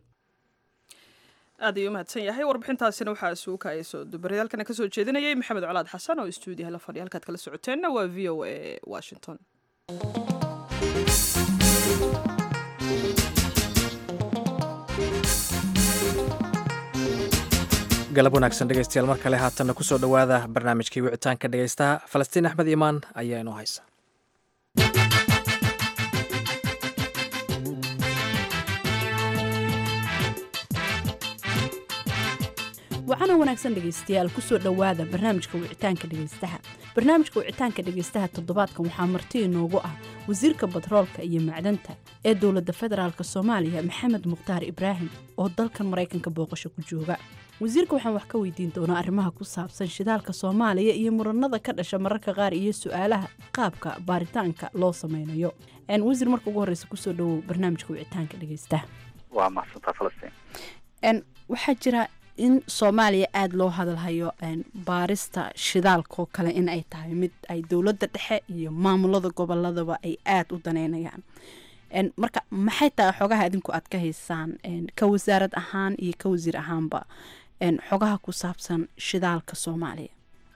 Speaker 1: aad ayuu umahadsan yahay warbixintaasina waxaa suuka ay soo dubaryaalkana ka soo jeedinayay maxamed colaad xasan oo istuudiyaha la fadhiya halkaad kala socoteenna waa v o a washington
Speaker 2: galab wanaagsan dhegeystayaal mar kale haatanna kusoo dhowaada barnaamijkii wicitaanka dhegeystaha falastiin axmed imaan ayaa inoo haysa
Speaker 12: wacana wanaagsan dhegaystayaal kusoo dhowaada barnaamijka wicitaanka dhegaystaha barnaamijka wicitaanka dhegaystaha toddobaadkan waxaa marti inoogu ah wasiirka batroolka iyo macdanta ee dowladda federaalk soomaaliya maxamed mukhtaar ibraahim oo dalkan maraykanka booqasho ku jooga wasiirka waxaan wax ka weydiin doonaa arrimaha ku saabsan shidaalka soomaaliya iyo muranada ka dhasha mararka qaar iyo su-aalaha qaabka baaritaanka loo sameynayo wasiir marka ugu horeysa kusoo dhowow barnaamijka wicitaanka dhegaystaha
Speaker 13: waa mahadsantaa falastiin
Speaker 12: waxaa jira in soomaaliya aada loo hadalhayo baarista shidaalkaoo kale in ay tahay mid ay dowladda dhexe iyo maamulada goboladaba ay aada u daneynayaan marka maxay tahay xogaha adinku aad ka haysaan ka wasaarad ahaan iyo ka wasiir ahaanba xogaha ku saabsan shidaalka soomaaliya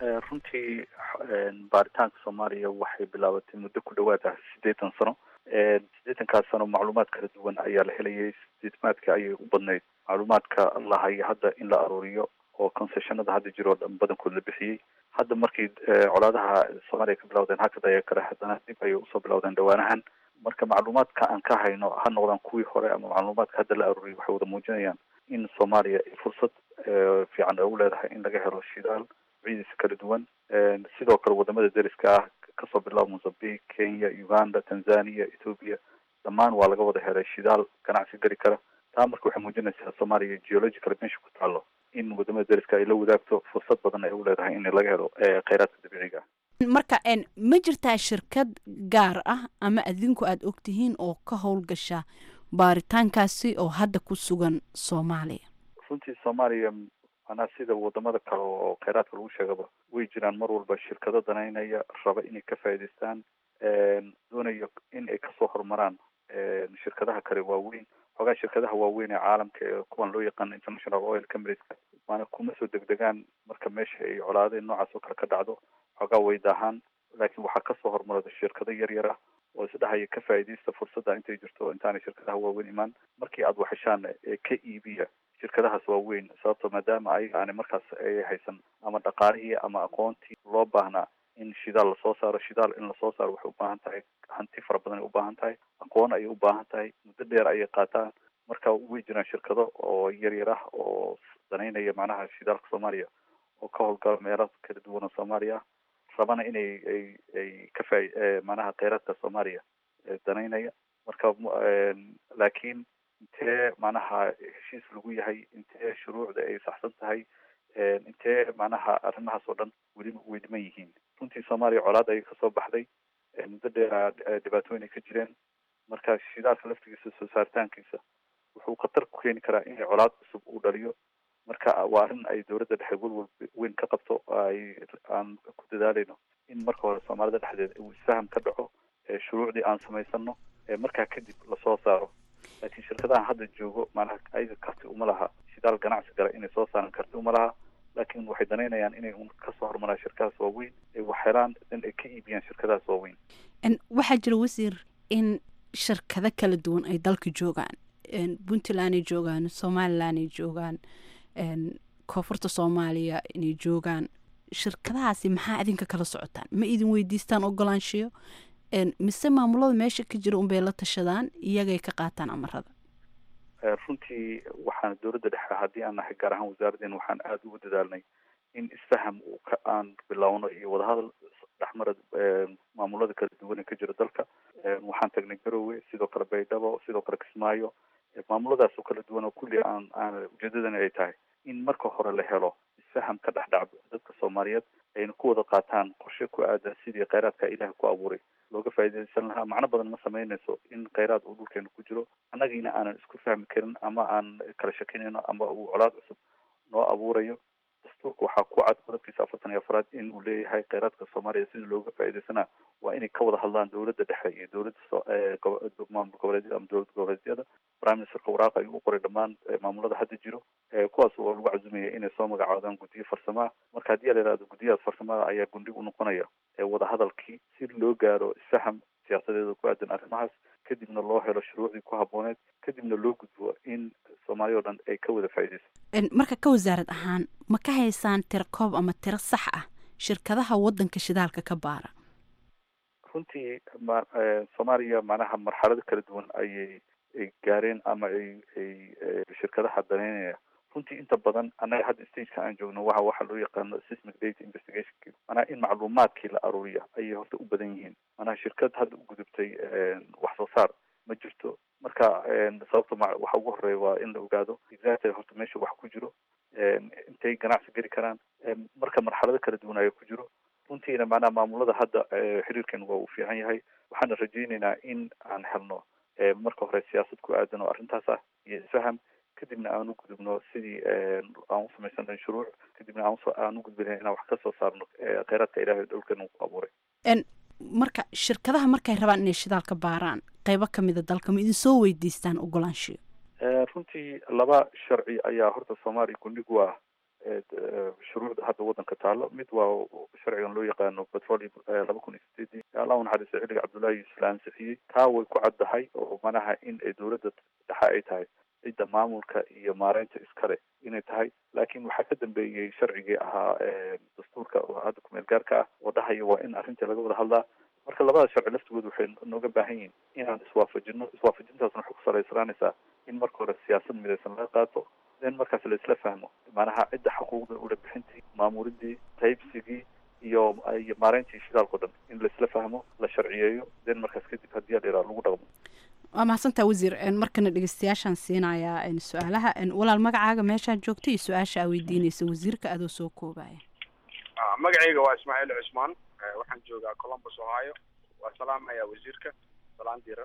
Speaker 13: runtii baaritaanka soomaaliya waxay bilaabatay muddo ku dhawaada siddeetan sano siddeetankaas sano macluumaad kala duwan ayaa la helayay sideetamaadka ayay u badnayd macluumaadka la hayo hadda in la aruuriyo oo concessionada hadda jiro o dhan badankood la bixiyey hadda markii colaadaha soomaaliya ka bilawdeen hakad ayaa kale haddana dib ayay usoo bilawdeen dhawaanahan marka macluumaadka aan ka hayno ha noqdaan kuwii hore ama macluumaadka hadda la aruuriyay waxay wada muujinayaan in soomaaliya ay fursad fiican ay u leedahay in laga helo shidaal ciidiisa kala duwan sidoo kale wadamada deriska ah kasoo bilaabo mozambique kenya uganda tanzania ethoopia dhammaan waa laga wada helay shidaal ganacsi geli kara taa marka waxay muujinaysaa soomaaliya geological meesha ku taalo in wadamada deriska ay la wadaagto fursad badan ay u leedahay in laga helo kheyraadka dabiiciga ah
Speaker 12: marka ma jirtaa shirkad gaar ah ama adinku aada ogtihiin oo ka howlgasha baaritaankaasi oo hadda ku sugan soomaaliya
Speaker 13: runtii soomaaliya manaa sida wadamada kale oo kheyraadka lagu sheegaba way jiraan mar walba shirkado danaynaya raba inay ka faa'idaystaan doonayo in ay kasoo horumaraan shirkadaha kale waaweyn xoogaa shirkadaha waaweyn ee caalamka ee kuwan loo yaqaano international oil companies maana kuma soo degdegaan marka meesha ay colaadeen noocaas oo kale ka dhacdo xoogaa way daahaan laakiin waxaa kasoo hormarada shirkado yar yar ah oo isdhahaya ka faa'iidaysta fursadda intay jirto intaanay shirkadaha waaweyn imaan markii aada waxeshaan ee ka iibiya shirkadahaas waaweyn sababto maadaama ayaga aanay markaas ay haysan ama dhaqaalihii ama aqoontii loo baahnaa in shidaal lasoo saaro shidaal in lasoo saaro waxay u baahan tahay hanti fara badan ay u baahan tahay aqoon ayay u baahan tahay muddo dheer ayay qaataan marka way jiraan shirkado oo yar yar ah oo danaynaya macnaha shidaalka soomaaliya oo ka howlgala meelo kala duwan oo soomaaliya ah rabana inay ay ay ka faa macnaha kheyraadka soomaaliya danaynaya marka laakiin intee macnaha heshiis lagu yahay intee shuruucda ay saxsan tahay intee macnaha arrimahaas oo dhan weli way dhiman yihiin runtii soomaaliya colaad ayay kasoo baxday muddo dheer dhibaatooyin ay ka jireen marka shidaalka laftigiisa soo saaritaankiisa wuxuu khatar ku keeni karaa in colaad cusub uu dhaliyo marka waa arrin ay dowladda dhexe welwal weyn ka qabto ay aan ku dadaaleyno in marka hore soomaalida dhexdeeda uu isfaham ka dhaco shuruucdii aan samaysano markaa kadib lasoo saaro laakiin shirkadahan hadda joogo macnaha ayaga karti uma laha shidaal ganacsi gala inay soo saaran karti uma laha laakiin waxay danaynayaan inay un kasoo hormaraan shirkadaas waaweyn ay wax helaan in ay ka iibiyaan shirkadaas waaweyn
Speaker 12: waxaa jira wasiir in shirkado kala duwan ay dalka joogaan puntland ay joogaan somaliland ay joogaan koonfurta soomaaliya inay joogaan shirkadahaasi maxaa idinka kala socotaan ma idin weydiistaan ogolaanshiyo mise maamulada meesha ka jira unbay la tashadaan iyagay ka qaataan amarada
Speaker 13: runtii waxaan dowladda dhexe haddii aan nahay gaar ahaan wasaaradeen waxaan aada ugu dadaalnay in isfaham aan bilowno iyo wadahadal dhexmara maamulada kala duwan ee ka jira dalka waxaan tagnay garowe sidoo kale baydhabo sidoo kale kismaayo maamuladaas oo kala duwan oo kulli aan aan ujeedadani ay tahay in marka hore la helo isfaham ka dhex dhacdo dadka soomaaliyeed ayna ku wada qaataan qorshe ku aadan sidii kheyraadka ilaah ku abuuray looga faa'iidaysan lahaa macno badan ma samaynayso in kheyraad uu dhulkeena ku jiro annagiina aanan isku fahmi karin ama aan kala shakinayno ama uu colaad cusub noo abuurayo dastuurka waxaa ku cad qodobkiisa afartan iyo afraad in uu leeyahay kheyraadka soomaaliya sidii looga faa'iidaysanaa waa inay ka wada hadlaan dowladda dhexe iyo dowladda maamul goboleedyada ama dowlad goboleedyada prime ministerka waraaqa ayuu u qoray dhammaan maamulada hadda jiro kuwaas oo lagu cazumaya inay soo magacaadaan guddiyo farsamaha marka haddii la yihahdo guddiyahaas farsamada ayaa gundhig u noqonaya wadahadalkii si loo gaaro isfaham siyaasadeeda ku aadan arrimahaas kadibna loo helo shuruucdii ku habbooneed kadibna loo gudbo in soomaaliya o dhan ay ka wada faa'iidayso
Speaker 12: marka ka wasaarad ahaan ma ka haysaan tiro koob ama tiro sax ah shirkadaha waddanka shidaalka ka baara
Speaker 13: runtii ma soomaaliya macnaha marxalado kala duwan ayay ay gaareen ama ay ay shirkadaha daneynaya runtii inta badan annaga hadda stageka aan joogno waxa waxa loo yaqaano sismic data investigation manaha in macluumaadkii la aruuriya ayay horta u badan yihiin manaha shirkad hadda u gudubtay wax soo saar ma jirto marka sababta ma waxa ugu horeeya waa in la ogaado exactly horta meesha wax ku jiro intay ganacsi geli karaan marka marxalado kala duwan ayaa ku jiro runtiina macnaha maamulada hadda xiriirkan waa uu fiican yahay waxaana rajaynaynaa in aan helno marka hore siyaasad ku aadan oo arrintaas ah iyo isfaham kadibna aan u gudubno sidii aan u samaysan shuruuc kadibna aan u gudbina inaan wax ka soo saarno kheyraadka ilaahay dhulkeena ku abuuray
Speaker 12: marka shirkadaha markay rabaan inay shidaal ka baaraan qeybo kamida dalka ma idin soo weydiistaan ogolaanshiyo
Speaker 13: runtii laba sharci ayaa horta soomaaliya gundhig u ah shuruucda hadda waddanka taalo mid waa sharcigan loo yaqaano petroleum laba kun iyo sideedii allah u naxariista xilliga cabdullaahi yuusuf la ansixiyey taa way ku caddahay oo manaha in ay dowladda dhexe ay tahay cidda maamulka iyo maareynta iskale inay tahay laakiin waxaa ka dambeeyey sharcigii ahaa dastuurka oo hadda kumeel gaarka ah oo dhahaya waa in arrintii laga wada hadlaa marka labada sharci laftigooda waxay nooga baahan yihiin inaan iswaafajino iswaafajintaasna waxay ku salaysanaanaysaa in marka hore siyaasad midaysan laga qaato then markaas la isla fahmo macnaha cidda xuquuqda ula bixintii maamuridii qaybsigii iyo iyo maareyntii shidaalka o dhan in la isla fahmo la sharciyeeyo then markaas kadib haddii adhiraa lagu dhaqmo
Speaker 12: waa mahadsantaa wasiir markana dhegeystayaashaan siinayaa su-aalaha walaal magacaaga meeshaad joogto iyo su-aasha aa weydiinaysa wasiirka adoo soo koobaya
Speaker 14: magacayga waa ismaaciil cusmaan waxaan joogaa columbus ohio waa salaamaya wasiirka salaan diiran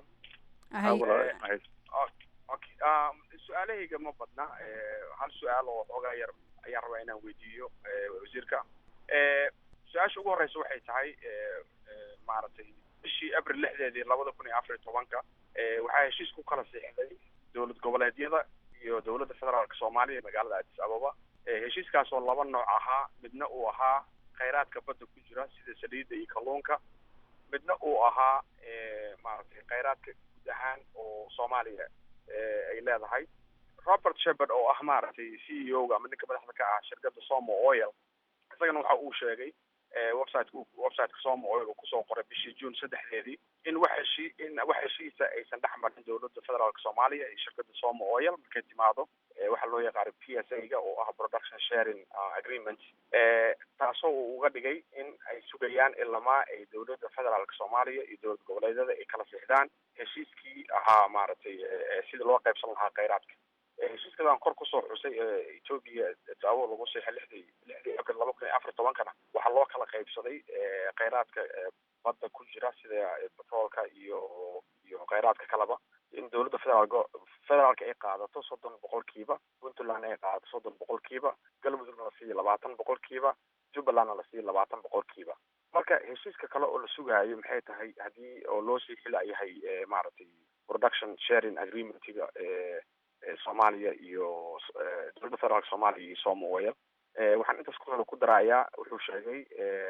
Speaker 14: okay su-aalahayga ma badna hal su-aal oo xoogaa yar ayaan rabaa inaan weydiiyo wasiirka su-aasha ugu horeysa waxay tahay maaragtay bishii abril lixdeedii labada kun iyo afar iyo tobanka waxaa heshiis ku kala siixday dowlad goboleedyada iyo dowladda federaalka soomaaliya magaalada addis ababa heshiiskaas oo laba nooc ahaa midna uu ahaa khayraadka badda ku jira sida saliidda iyo kalluunka midna uu ahaa maaragtay khayraadka guud ahaan oo soomaaliya ay leedahay robert shepard oo ah maaragtay c e o ga ama ninka madaxda ka ah shirkadda somo oil isagana waxa uu sheegay website websiteka somo oil uu kusoo qoray bishii june saddexdeedii in wax heshi in wax heshiisa aysan dhex marin dowladda federaalka soomaaliya iyo shirkadda somo oil markay timaado waxaa loo yaqaana p s a ga oo ah production sharing agreement taasoo uu uga dhigay in ay sugayaan ilamaa ay dowladda federaalka soomaaliya iyo dowlad goboleedyada ay kala sixdaan heshiiskii ahaa maaragtay sidii loo qaybsan lahaa kheyraadka heshiiskadaan kor kusoo xusay etoobiya daawo lagu seexay lixdii lixdii abril laba kun iyo afar tobankana waxaa loo kala qaybsaday kheyraadka badda ku jira sida petroolka iyo iyo kheyraadka kaleba in dowladda federaalk federaalka ay qaadato soddon boqolkiiba puntland ay qaadato soddon boqolkiiba galmudugna la siiyo labaatan boqolkiiba jubbalandna la siiyo labaatan boqolkiiba marka heshiiska kale oo la sugaayo maxay tahay haddii oo loo sii xilayahay maaragtay production sharing agreementiga soomaaliya iyo dowladda federaalka soomaaliya iyo somaoil waxaan intaas ku ku darayaa wuxuu sheegay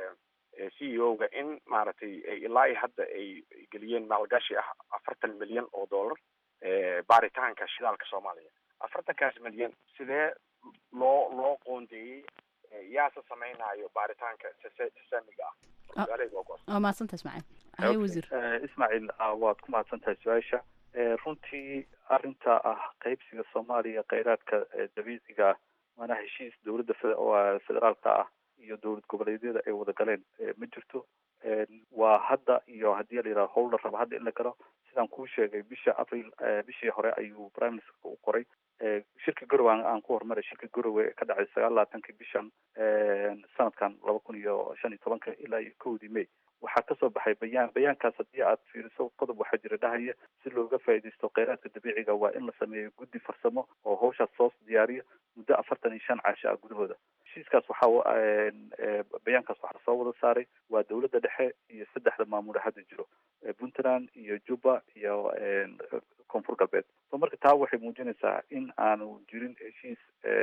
Speaker 14: c e o ga in maaragtay ilaa hadda ay geliyeen maalgashi ah afartan milyan oo dollar baaritaanka shidaalka soomaaliya afartankaas milyan sidee loo loo qoondeeyey yaase samaynayo baaritaanka sasamiga ah
Speaker 12: waa mahadsanta ismaaciil haye wasiir
Speaker 13: ismaaciil waad ku mahadsan tahay su-aasha runtii arrinta ah qaybsiga soomaaliya kheyraadka dabiiciga ah maanaa heshiis dowladda federaalka ah iyo dowlad goboleedyada ay wada galeen ma jirto waa hadda iyo haddii la yidhaha howl la raba hadda in la galo sidaan kuu sheegay bisha april bishii hore ayuu prime ministerka u qoray shirka garowe aan ku horumaray shirka garowe ee ka dhacay sagaal labaatankii bishan sanadkan laba kun iyo shan iyo tobanka ilaa iyo kowdii may waxaa kasoo baxay bayaan bayaankaas haddii aad fiiriso qodob waxaa jira dhahaya si looga faa'iidaysto kheyraadka dabiiciga waa in la sameeyo guddi farsamo oo hawshaas soo diyaariyo muddo afartan iyo shan caasho ah gudahooda heshiiskaas waxaa bayaankaas waxaa soo wada saaray waa dowladda dhexe iyo saddexda maamule hadda jiro puntland iyo juba iyo koonfur galbeed so marka taa waxay muujinaysaa in aanu jirin heshiis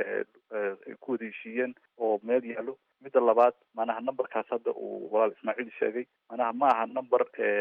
Speaker 13: ay ku wada heshiiyeen oo meel yaallo midda labaad manaha numberkaas hadda uu walaal ismaaciil sheegay manaha ma aha number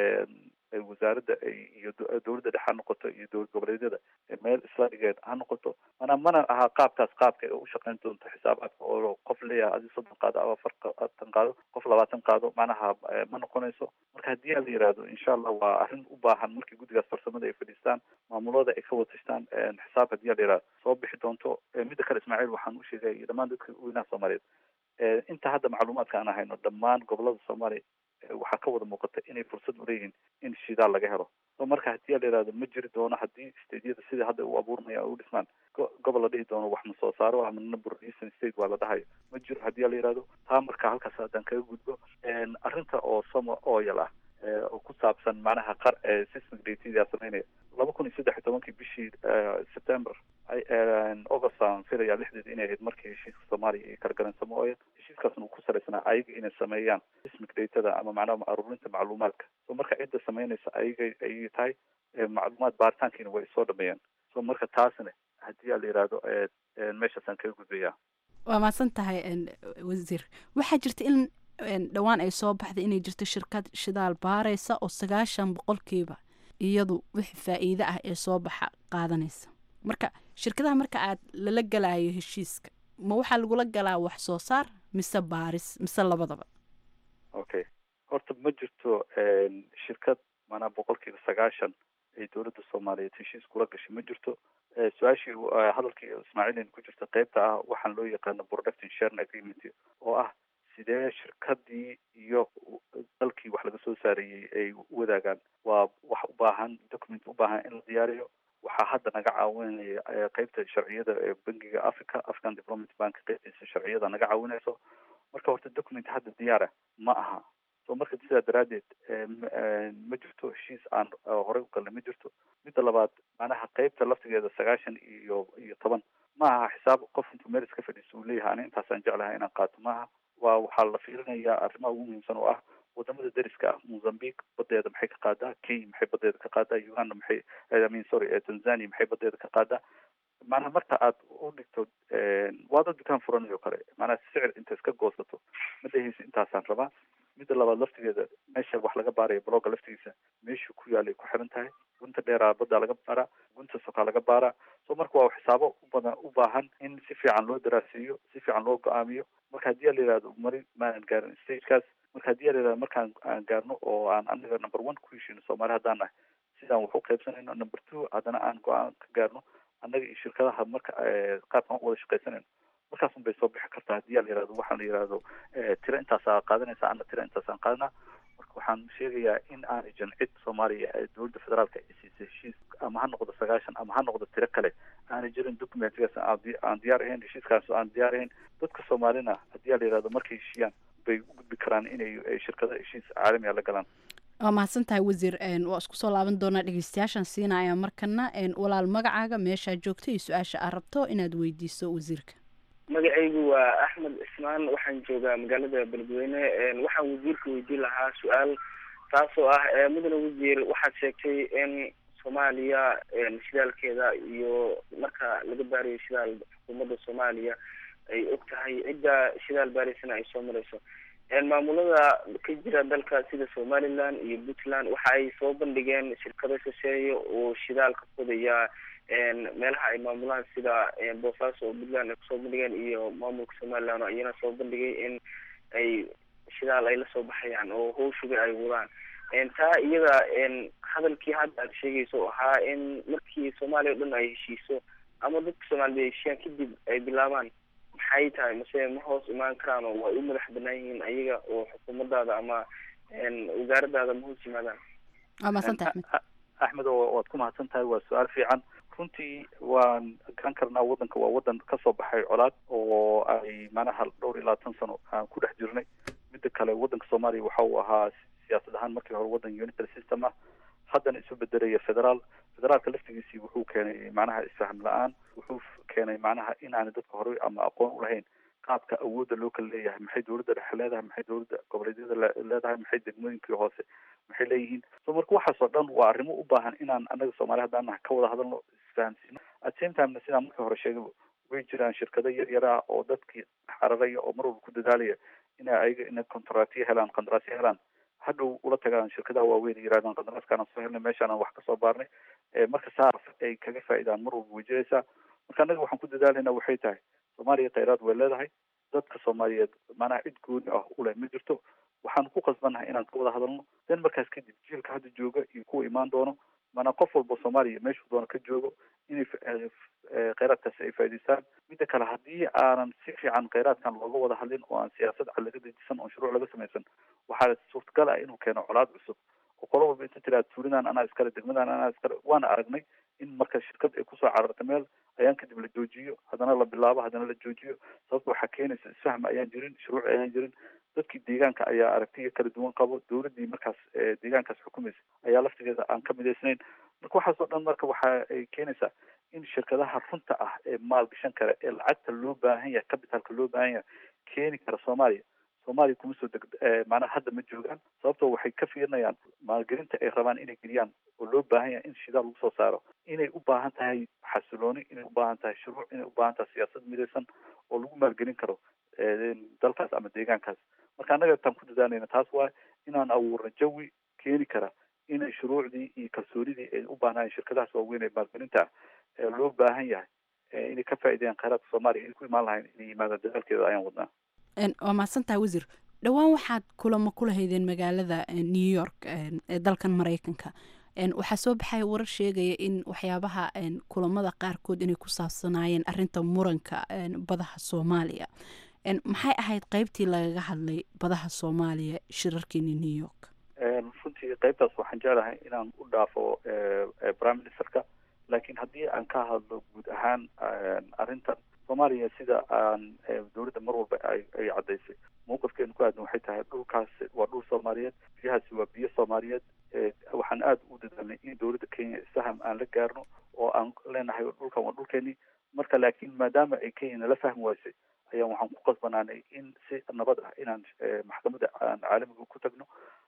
Speaker 13: wasaaradda iyo dowladda dhexe ha noqoto iyo dowlad goboleedyada meel isla dhigeed ha noqoto manaa mana aha qaabkaas qaabka u shaqeyn doonto xisaabaadka oo qof leeyahay adi soddon qaado ama afartan qaado qof labaatan qaado manaha ma noqonayso marka haddii la yihahdo insha allah waa arrin u baahan markii guddigaas farsamada ay fadhiistaan maamulada ay ka watashtaan xisaab haddii la yihahdo soo bixi doonto midda kale ismaaciil waxaan u sheegay iyo dhammaan dadka weynaha soomaaliyeed inta hadda macluumaadka aan hayno dhammaan gobolada soomaaliya waxaa ka wada muuqata inay fursad uleeyihiin in shidaal laga helo so marka haddii la yihahdo ma jiri doono haddii stateyada sida hadda u abuurmaya u dhismaan gobol la dhihi doono wax ma soo saaro ama number eastern state waa la dhahayo ma jiro haddii la yihahdo taa marka halkaas haddaan kaga gudbo arrinta oo somo oil ah oo ku saabsan macnaha qar systemic datadaa sameynaya laba kun iyo saddex iyo tobankii bishii september august aan filaya lixdeed inay ahayd markii heshiiska soomaaliya iyo kala galeen samo oil heshiiskaasna uu ku salaysanaa ayaga inay sameeyaan systemic datada ama macnaha aruurinta macluumaadka so marka cidda sameynaysa ayaga ayay tahay macluumaad baaritaankiina way soo dhameeyeen so marka taasna haddii la yihahdo meeshaasaan kaga gudbaya
Speaker 12: waa mahadsan tahay wasiir waxaa jirta in dhowaan ay soo baxday inay jirto shirkad shidaal baaraysa oo sagaashan boqolkiiba iyadu wixii faa'iide ah ee soo baxa qaadanaysa marka shirkadaha marka aad lala galayo heshiiska ma waxaa lagula galaa wax soo saar mise baaris mise labadaba
Speaker 13: okay horta ma jirto shirkad maanaa boqolkiiba sagaashan ay dowladda soomaaliyeed heshiis kula gashay ma jirto su-aashii hadalkii ismaaciilin ku jirta qeybta ah waxaan loo yaqaano production sharing agreement oo ah sidee shirkadii iyo dalkii wax laga soo saarayey ay u wadaagaan waa wax u baahan document u baahan in la diyaariyo waxaa hadda naga caawinaya qeybta sharciyada ee bangiga africa african development bank qeybtiisa sharciyada naga caawinayso marka horta document hadda diyaara ma aha so marka sidaa daraadeed ma jirto heshiis aan horey u galnay ma jirto midda labaad macnaha qeybta laftigeeda sagaashan iyo iyo toban ma aha xisaab qof intuu meel iska fadhiisto uu leeyahay ani intaasaan jeclahay inaan qaato maaha waa waxaa la fiirinayaa arrimaha ugu muhiimsan oo ah wadamada deriska ah mozambique badeeda maxay ka qaadaa kenya maxay badeeda ka qaadaa uganda maxay i mean sorry tanzania maxay badeeda ka qaadaa maanaha marka aad u dhigto waada dukaan furanayo kale maanaha sicir inta iska goosato ma dhehaysa intaasaan rabaa midda labaad laftigeeda meesha wax laga baarayo blogga laftigiisa meeshuu ku yaalay ku xiran tahay gunta dheeraa baddaa laga baaraa gunta sokaa laga baaraa so marka waa xisaabo ubadan u baahan in si fiican loo daraasiiyo si fiican loo go-aamiyo marka haddii la yihahdo mari maanan gaarin stagekaas marka haddii la yihahdo markaan aan gaarno oo aan anaga number one ku heshino soomaali haddaan nahay sidaan wax u qaybsanayno number two haddana aan go-aan ka gaarno annaga iyo shirkadaha marka qaabkan u wada shaqaysanayno markaasun bay soo bixi kartaa haddii la yihahdo waxaan la yihahdo tiro intaasaa qaadanaysa ana tiro intaasaan qaadanaa marka waxaan sheegayaa in aanay jirin cid soomaaliya ee dowladda federaalka ay siisay heshiis ama ha noqdo sagaashan ama ha noqdo tiro kale aanay jirin documentigaas aan diyaar ahayn heshiiskaas aan diyaar ahayn dadka soomaalina haddii la yihahdo markay heshiiyaan bay u gudbi karaan inay shirkada heshiis caalamiga la galaan
Speaker 12: waa mahadsan tahay wasiir waa isku soo laaban doonaa dhegeystayaashan siinaya markana walaal magacaaga meeshaa joogto iyo su-aasha aad rabto inaad weydiiso wasiirka
Speaker 15: magacaygu waa axmed cismaan waxaan joogaa magaalada beledweyne waxaan wasiirka weydiin lahaa su-aal taasoo ah mudane wasiir waxaad sheegtay in soomaaliya shidaalkeeda iyo marka laga baarayo shidaal xukuumadda soomaaliya ay og tahay cidda shidaal baaraysana ay soo marayso maamulada ka jira dalka sida somaliland iyo puntland waxa ay soo bandhigeen shirkado shisheeye oo shidaal ka fodaya meelaha ay maamulaan sida boosaaso oo puntland ay kusoo bandhigeen iyo maamulka somaliland oo iyana soo bandhigay in ay shidaal ay lasoo baxayaan oo hawshuga ay wadaan taa iyada hadalkii hadda aad sheegayso oo ahaa in markii soomaaliya o dhan ay heshiiso ama dadka soomaaliyed ay heshiiyaan kadib ay bilaabaan maxay tahay mase ma hoos imaan karaan oo way u madax banaan yihiin ayaga oo xukuumadaada ama wasaaradaada ma hoos yimaadaan
Speaker 12: waa mahadsantahay axmed
Speaker 13: axmed waad ku mahadsan tahay waa su-aal fiican runtii waan garan karnaa waddanka waa waddan kasoo baxay colaad oo ay manaha dhowr iyo labaatan sano aan ku dhex jirnay midda kale waddanka soomaaliya waxa uu ahaa siyaasad ahaan markii hore waddan unitary system ah haddana isu bedelaya federaal federaalka laftigiisii wuxuu keenay macnaha isfaham la-aan wuxuu keenay macnaha inaanay dadka hore ama aqoon ulahayn qaabka awoodda loo kala leeyahay maxay dowladda dhexe leedahay maxay dowladda goboleedyada leedahay maxay degmooyinkii hoose maxay leeyihiin so marka waxaasoo dhan waa arrimo u baahan inaan annaga soomaaliya haddaan nahay ka wada hadalno isfahamsiino at same timena sidaan markii hore sheegay way jiraan shirkado yar yar ah oo dadkii xararaya oo mar walba ku dadaalaya inay ayaga inay contractyo helaan qandaraasyo helaan hadhow ula tagaan shirkadaha waaweyn ay yirahdaan qandaraaskaana soo helnay meeshaana wax kasoo baarnay marka saas ay kaga faa'iidaan mar walba way jiraysaa marka annaga waxaan ku dadaalayna waxay tahay soomaaliya khayraad way leedahay dadka soomaaliyeed macnaha cid gooni ah u leh ma jirto waxaan ku qasbannahay inaan ka wada hadalno den markaas kadib jiilka hadda jooga iyo kuwa imaan doono maanaa qof walba soomaaliya meeshuu doono ka joogo inay kheyraadkaasi ay faa'idaystaan midda kale haddii aanan si fiican kheyraadkan looga wada hadlin oo aan siyaasad cad laga dejisan oo shuruuc laga samaysan waxaa suurtagal ah inuu keeno colaad cusub oo qolo walba inta tiraad tuulidan anaa iskale degmadan anaa iskale waana aragnay in marka shirkad ay kusoo cararta meel ayaan kadib la joojiyo haddana la bilaabo haddana la joojiyo sababta waxaa keenaysa isfaham ayaan jirin shuruuc ayaan jirin dadkii deegaanka ayaa aragtiya kala duwan qabo dowladdii markaas deegaankaas xukumaysa ayaa laftigeeda aan ka midaysnayn marka waxaasoo dhan marka waxa ay keenaysaa in shirkadaha runta ah ee maalgashan kara ee lacagta loo baahan yahay capitalka loo baahan yahay keeni kara soomaaliya soomaaliya kuma soo deg macnaha hadda ma joogaan sababtoo waxay ka fiirinayaan maalgelinta ay rabaan inay geliyaan oo loo baahan yahay in shidaal lagu soo saaro inay u baahan tahay xasilooni inay u baahan tahay shuruuc inay u baahan tahay siyaasad midaysan oo lagu maalgelin karo dalkaas ama deegaankaas marka annaga taan ku dadaalayna taas waa inaan abuurno jawi keeni kara inay shuruucdii iyo kalsoonidii ay u baahnaayeen shirkadahaas waaweyn ee maalgelinta ah ee loo baahan yahay inay ka faa'iideeyaan kheyraadka soomaaliya inay ku imaan lahayn inay yimaadaan dadaalkeeda ayaan wadnaa
Speaker 12: waa mahadsan tahay wasiir dhowaan waxaad kulamo ku lahaydeen magaalada new york ee dalkan maraykanka waxaa soo baxaya warar sheegaya in waxyaabaha kulamada qaarkood inay ku saabsanaayeen arinta muranka badaha soomaaliya maxay ahayd qeybtii lagaga hadlay badaha soomaaliya shirarkeeni new york
Speaker 13: runtii qeybtaas waxaan jeclahay inaan u dhaafo prime ministerka laakiin haddii aan ka hadlo guud ahaan arrintan soomaaliya sida aan dowladda mar walba ay caddaysay mawqifkeenu ku aadan waxay tahay dhulkaas waa dhul soomaaliyeed biyahaasi waa biyo soomaaliyeed waxaan aada u dadaalnay in dowladda kenya isfaham aan la gaarno oo aan leenahay dhulkan waa dhulkeenii marka laakiin maadaama ay kenya nala fahmi waysay ayaan waxaan ku qasbanaanay in si nabad ah inaan maxkamadda aan caalamiga ku tagno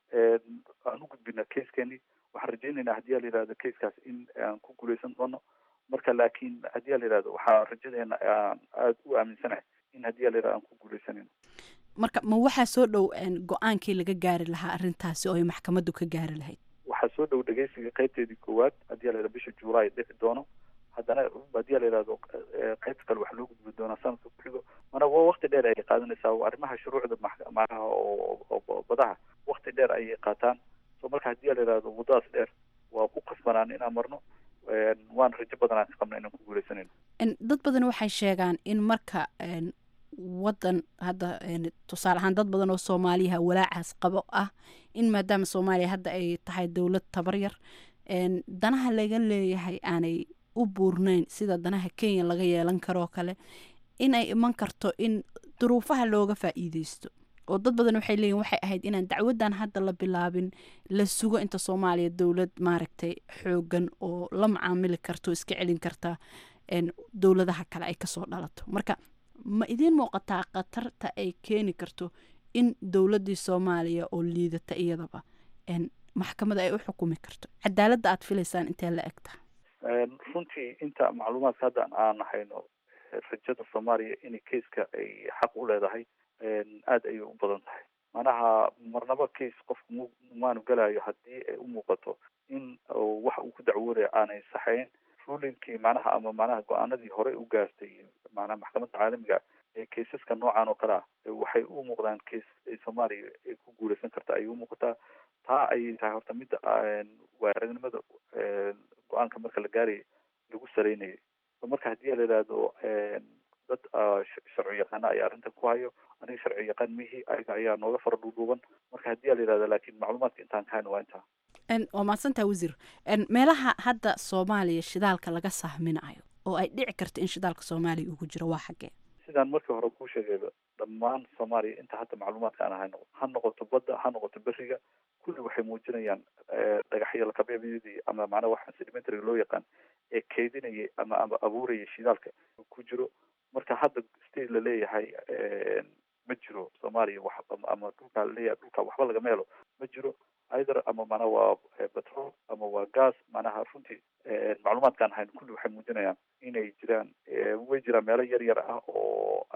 Speaker 13: aan u gudbina caseskeenii waxaan rajaynaynaa haddii a la yihahdo caskaas in aan ku guuleysan doono marka laakiin haddii a la yihahdo waxaa rajadeena aan aada u aaminsanahay in haddii a la yihahdo aan ku guuleysanayno
Speaker 12: marka ma waxaa soo dhow go-aankii laga gaari lahaa arrintaasi oo ay maxkamaddu ka gaari lahayd
Speaker 13: waxaa soo dhow dhegeysiga qaybteedii koowaad haddii a la yihahdo bisha juulaay dhici doono haddana haddii a la yihahdo qaybta kale waxaa loo gudbi doonaa sanadka ku xigo mana waa wakti dheer ayay qaadanaysaa arrimaha shuruucda macnaha oo badaha wakti dheer ayay qaataan so marka haddii a la yihahdo waddadaas dheer waa ku qasbanaan inaan marno waan rajo badanaan ka qabna inaan ku guuleysan
Speaker 12: dad badan waxay sheegaan in marka wadan hadda tusaale ahaan dad badan oo soomaaliyaha walaacaas qabo ah in maadaama soomaaliya hadda ay tahay dowlad tabaryar danaha laga leeyahay aanay u buurnayn sida danaha kenya laga yeelan karoo kale inay iman karto in duruufaha looga faa'iideysto oo dad badan waxay leeyihin waxay ahayd inaan dacwadan hadda la bilaabin la sugo inta soomaaliya dowlad maaragtay xoogan oo la macaamili karto iska celin karta dowladaha kale ay kasoo dhalato marka ma idiin muuqataa khatarta ay keeni karto in dowladdii soomaaliya oo liidata iyadaba maxkamada ay u xukumi karto cadaaladda aad filaysaan intee la eg tahay
Speaker 13: runtii inta macluumaadka hadda aan hayno rajada soomaaliya in keiska ay xaq u leedahay aada ayay u badan tahay manaha marnaba case qofku m maanu gelayo haddii ay u muuqato in wax uu ku dacwoonaya aanay saxayn rulinkii manaha ama manaha go-aanadii horey u gaartay manaha maxkamadda caalamiga ee keisaska noocan oo kale ah waxay u muuqdaan case ay soomaaliya ay ku guuleysan karta ayay u muuqataa taa ayay tahay horta midda waaragnimada go-aanka marka la gaarayay lagu saraynayay marka haddii la yidhaahdo dad sharci yaqaana ayaa arrintan ku hayo aniga sharci yaqaan mihi ayaga ayaa nooga fara dhuudhuuban marka haddii la yidhahdo laakiin macluumaadka intaan ka hayno waa intaa
Speaker 12: waa mahadsantaha wasiir meelaha hadda soomaaliya shidaalka laga sahminayo oo ay dhici karto in shidaalka soomaaliya ugu jiro waa xaggee
Speaker 13: sidaan markii hore kuu sheegayba dhammaan soomaaliya inta hadda macluumaadka aan hayno ha noqoto badda ha noqoto beriga kulli waxay muujinayaan dhagaxyo lakabeebyadii ama macnaha waxa sedimentary loo yaqaan ee keydinayay ama ama abuurayay shidaalka ku jiro marka hadda state la leeyahay ma jiro soomaaliya wax ama dhulkaa laleeyahay dhulka waxba lagama helo ma jiro either ama mana waa petrol ama waa gas manaha runtii macluumaadkaan hayn kulli waxay muujinayaan inay jiraan way jiraan meelo yar yar ah oo